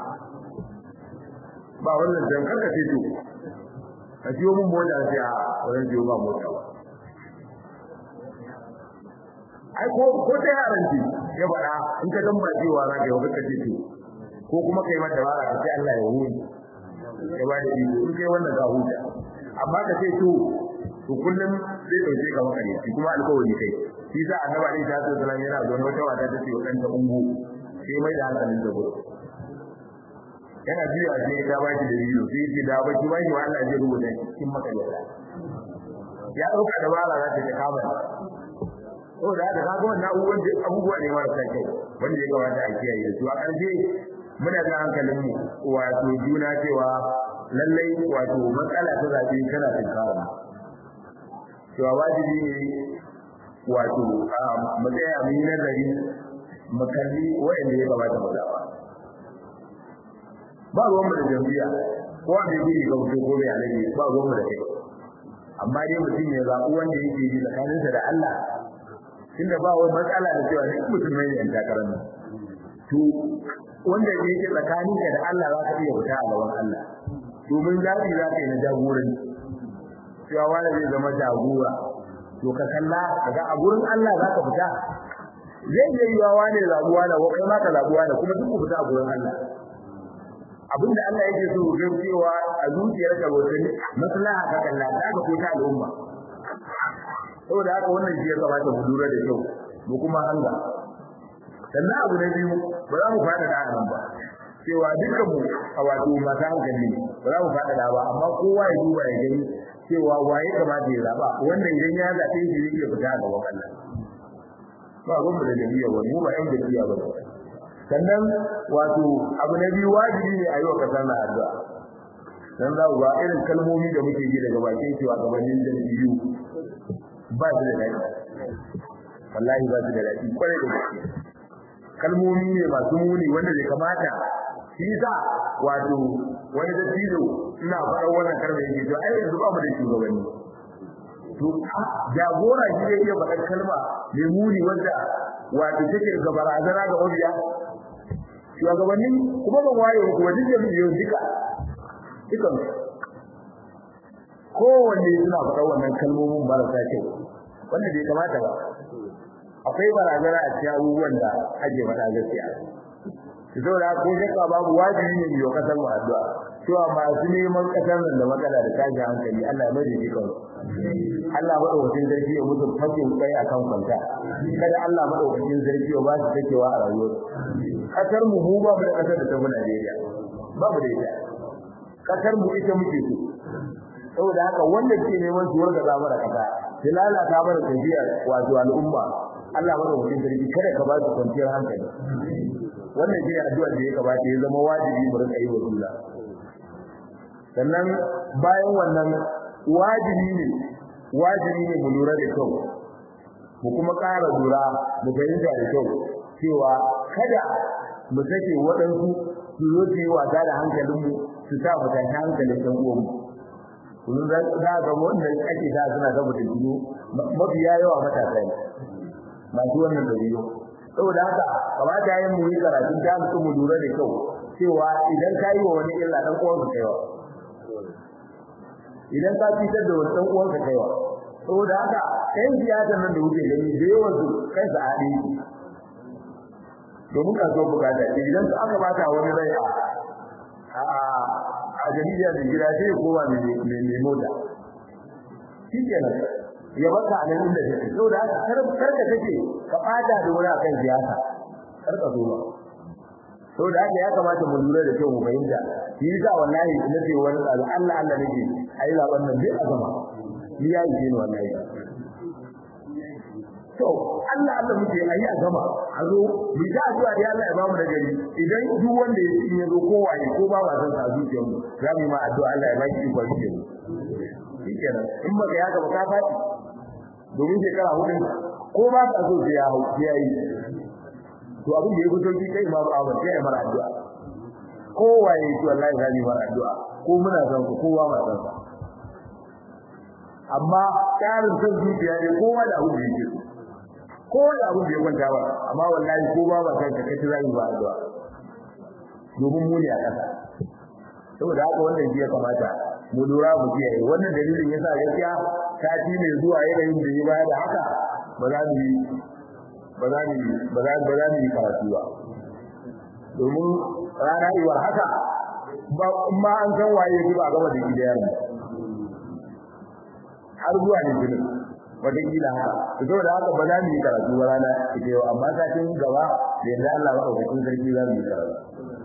ba wannan dan kanka ce to ka ciwo mun mota sai a wannan ciwo ba mota ba ai ko ko ta yaran ki ya faɗa in ka gamba cewa za ka yi wata ce to ko kuma kai mata bara ka ce Allah ya huni ya ba da iko in kai wannan ka huta amma ka ce to to kullum zai dauke ka maka ne kuma alƙawari kai shi sa annabi alaihi salatu wasallam yana zo wata wata ta ce wa ɗanta ungu sai mai da hankalin da gudu yana biyu a sai ta baki da biyu sai ce da baki baki wa Allah zai rubuta cikin makalata ya dauka da bala za ta ta kama to da haka kaga wannan abubuwan da abubuwa ne marasa kyau wanda ya kamata a kiyaye su a ƙarshe muna da hankalin mu wato juna cewa lallai wato matsala ta zabe tana tinkara cewa wajibi ne wato mu tsaya mu yi nazari mu kalli waɗanda ya kamata mu zaba ba ruwan mu da jam'iyya ko wanda yake ga mutum ko mai alaji ba ruwan mu da kai amma dai mutum ya zaɓi wanda yake yi tsakaninsa da Allah tunda ba wani matsala da cewa duk musulmai ne yan takarar nan to wanda yake tsakaninka da Allah za ka iya fita a gaban Allah domin zaɓi za ka yi na jagoranci cewa wanda zai zama jagora to ka kalla daga a gurin Allah za ka fita zai iya yiwa wane zabuwa da kai ma ka zabuwa da kuma duk ku fita a gurin Allah abinda Allah yake so ga cewa a zuciyar ka wata maslaha ka kalla ta ga ko ta al'umma saboda haka wannan shi ya kamata mu lura da kyau mu kuma hanga sannan abu na biyu ba za mu fada da nan ba cewa dukkan mu a wato masu hankali ba za mu fada da ba amma kowa ya duba ya gani cewa waye kamata ya zaba wanda idan ya zabe shi zai iya fita ga wannan ba gun da jami'a wani mu ba yan jami'a ba sannan wato abu na biyu wajibi ne a yi wa kasar na addu'a dan za ku ga irin kalmomi da muke ji daga bakin cewa gabanin jami'u ba su da daɗi wallahi ba su da daɗi kwarai da gaske kalmomi ne masu muni wanda bai kamata shi yasa wato wani dattijo ina faɗa wannan karbe yake to ai yanzu ba mu da shugabanni to jagora shi zai iya faɗar kalma mai muni wanda wato take ga barazana ga mabiya shugabanni kuma ban waye ku wajen jami'in duka dukan kowanne suna faɗa wannan kalmomin marasa kyau wanda bai kamata ba akwai barazana a cikin abubuwan da ake faɗa gaskiya saboda ko shakka babu wajibi ne yau kasar mu addu'a cewa masu neman kasar nan da matsala da tashi hankali Allah ya mai da jikan Allah madaukakin sarki ya musu fakin kai akan kwanta kada Allah madaukakin sarki ya ba su takewa a rayuwar kasar mu mu ba mu da kasar da ta fi Najeriya ba mu da ita kasar mu ita muke so saboda haka wanda ke neman su warga za mana kasa su lalata mana tafiya wato al'umma Allah madaukakin sarki kada ka ba su kwanciyar hankali wannan shi addu'a da ya kamata ya zama wajibi mu rika yi wa juna sannan bayan wannan wajibi ne wajibi ne mu lura da kyau mu kuma ƙara lura mu fahimta da kyau cewa kada mu sake waɗansu su zo su yi wasa da hankalinmu su sa mu tashi hankalin ɗan uwanmu kun za ga wanda ake sa suna da mutunci mafiya yawa matasa ne masu wannan dabi'u saboda haka kamata yayin mu yi karatun ta mu mu lura da kyau cewa idan ka yi wa wani illa dan uwan ka kaiwa idan ka fitar da wani dan uwan ka kaiwa saboda haka ɗan siyasa nan da wuce gani da yawan su kai sa haɗe domin ka zo bukata idan su aka bata wani rai a a jarida da gida sai ya koma mai mota shi kenan ya baka a nan inda take saboda haka kar ka take ka fada da wani akan siyasa kar ka zo ba saboda haka ya kamata mu lura da kyau mu fahimta shi yasa wallahi na ce wani Allah Allah nake ayi zaben nan duk a gama ni ya yi ni wallahi to Allah Allah muke ayi a gama a zo bi da addu'a ya Allah ya ba mu da gari idan duk wanda ya ci ya zo ko waye ko ba ba san sa zuciyar mu za mu yi ma addu'a Allah ya ba ki iko shi shikenan in ba ga ya ga ka fadi domin shekara hudu ko ba ka so sai ya hau sai ya yi to abin da ya fito ki kai ma ba ba sai ya mara addu'a ko waye to wallahi zai mara addu'a ko muna san ku kowa ma san sa amma tsarin san zuciya ne kowa da abin da yake so ko da abin da ya kwanta ba amma wallahi ko ba ba san ka kace zai ba addu'a domin mu ne a kasa saboda haka wannan shi ya kamata mu lura mu kiyaye wannan dalilin yasa gaskiya sati ne zuwa yanayin da ya baya da haka ba za mu yi ba za mu ba za ba za mu yi karatu ba domin rana iwar haka ba ma an san waye ji ba gaba da gidan har zuwa ne jinin wata kila haka to da haka ba za mu yi karatu ba rana ita yau amma satin gaba da yadda Allah ba ɗaukakin sarki za mu yi karatu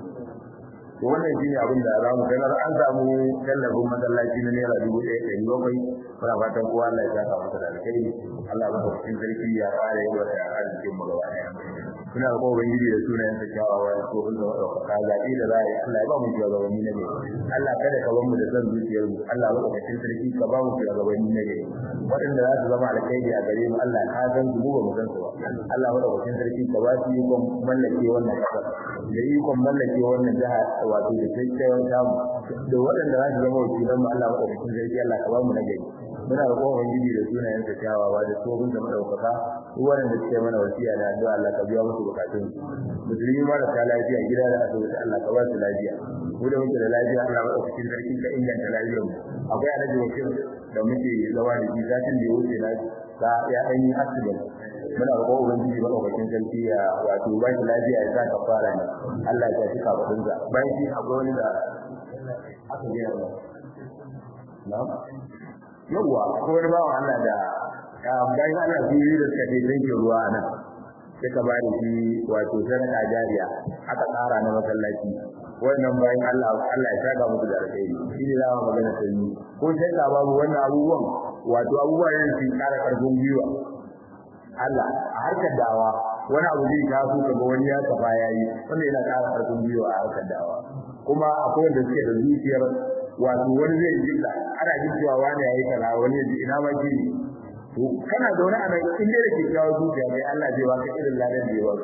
to wannan shine abin da za mu sanar an samu tallafin masallaci na naira dubu ɗaya ɗari bakwai muna fatan kowa Allah ya saka masa da alkhairi Allah ba ɗaukakin sarki ya fara yi wata arzikin mu gaba ɗaya suna da kowa ubangiji da sunayen sa kyawawa da kofin da ɗaukaka zaɓi da za a yi Allah ya ba mu shugabanni na gari Allah kada ka bar mu da son zuciyar mu Allah ba ɗaukakin sarki ka ba mu shugabanni na gari waɗanda za su zama alkhairi a gare mu Allah ka san su mu ba mu san su ba Allah ba ɗaukakin sarki ka ba su ikon mallake wannan ƙasar da ikon mallake wannan jiha wato da kyakkyawan samu da waɗanda za su zama wakilan mu Allah ba ɗaukakin sarki Allah ka ba mu na gari muna da kowa ubangiji da sunayen sa kyawawa da tsohon da madaukaka duk wanda suke mana wasiya da addu'a Allah ka biya musu bukatun musulmi ma da ta lafiya gida da asibiti Allah ka ba su lafiya mu da muke da lafiya Allah ba cikin sarki ka inganta lafiyar mu akwai alaji wakil da muke zama da shi satin da ya wuce na ta ya an yi accident muna da kowa ubangiji madaukakin sarki ya wato ba shi lafiya ya sa ka fara ne Allah ya tafi kafadunsa bayan shi akwai wani da aka gina ba na'am yawwa ko wani bawan Allah da bayan Allah su yi da suka ce zanke ruwa nan suka ba da shi wato sadaka jariya aka tsara na masallaci wannan bayan Allah Allah ya saka musu da alheri shi ne zama magana ta yi ko sai ka babu wannan abubuwan wato abubuwan yin su kara karfin gwiwa Allah a harkar dawa wani abu zai taso kaga wani ya tafa yayi wanda yana kara karfin gwiwa a harkar dawa kuma akwai wanda suke da zuciyar wato wani zai ji da ana jin cewa wani yayi kaza wani ya ji ina ma ji to kana zaune a nan in dai da kyakkyawar zuciya kai Allah zai baka irin ladan da ya baka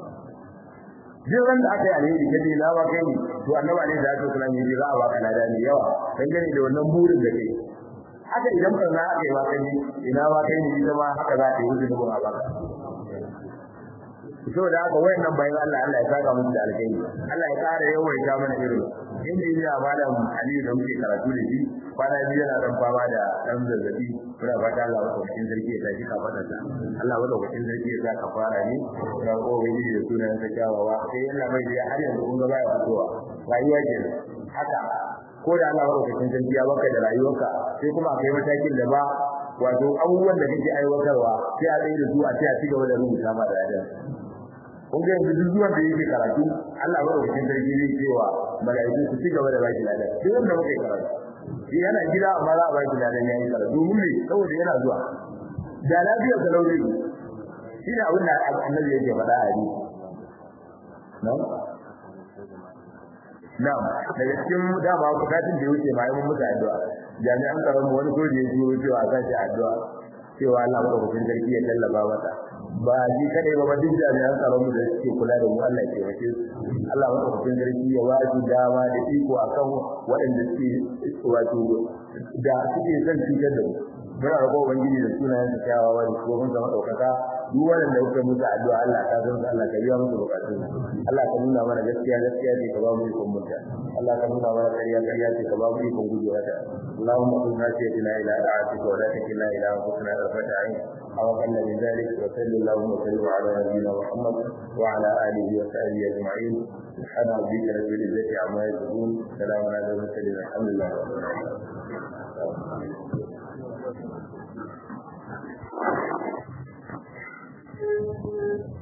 jin ran da aka yi alheri ka je na ba kai ne to annabi ne da ya tsara ne za a baka lada ne yawa dan gani da wannan burin da kai haka idan ba za a kai ba kai ina ba kai ne ita ma haka za ta yi wuce da ba baka saboda haka wayannan bayan Allah Allah ya saka musu da alheri Allah ya kara yawaita mana irin injiniya malam Aliyu da muke karatu da shi kwana biyu yana dan fama da dan zazzabi muna fata Allah ya cikin sarki ya tashi kafaɗa ta Allah ya cikin sarki ya sa kafara ne da ubangiji da sunan sa kyawawa sai Allah mai da har yanzu kun ga baya fitowa rayuwa ke haka ko da Allah ya cikin sarki ya baka da rayuwarka sai kuma akai matakin da ba wato abubuwan da kake aiwatarwa sai a tsaye da su a ce a cigaba da rubuta ma da yadan kun ga yanzu duk zuwan da yake karatu Allah ba wakilin sarki zai cewa mala'iku su cigaba da baki ladan duk wanda muke karatu shi yana gida amma za a baki ladan yayin karatu domin ne saboda yana zuwa da lafiya da lauri shi ne abin da annabi yake faɗa a hadisi na'am na'am daga cikin dama bukatun da yake ma yi musu addu'a jami'an tsaron mu wani soja ya turo cewa a sashi addu'a cewa Allah madaukakin sarki ya tallafa mata ba shi kadai ba duk jami'an tsaron mu da suke kula da mu Allah ya taimake su Allah madaukakin sarki ya ba su dama da iko akan waɗanda suke wato da suke son cutar da mu muna roƙo ubangiji da sunayen sa kyawawa da kuma mun zama ɗaukaka duk waɗanda kuka musu addu'a Allah ka san Allah ka biya musu bukatun Allah ka nuna mana gaskiya gaskiya ce ka ba mu ikon mutta Allah ka nuna mana ƙarya ƙarya ce ka ba mu ikon gujewa ta اللهم قل ناسيتنا إلى طاعتك ولا تكلنا إلى أنفسنا طرفة عين أو أقل من ذلك وصل اللهم وسلم على نبينا محمد وعلى آله وصحبه أجمعين سبحان ربك رب العزة عما يصفون سلام على المرسلين الحمد لله رب العالمين Thank you.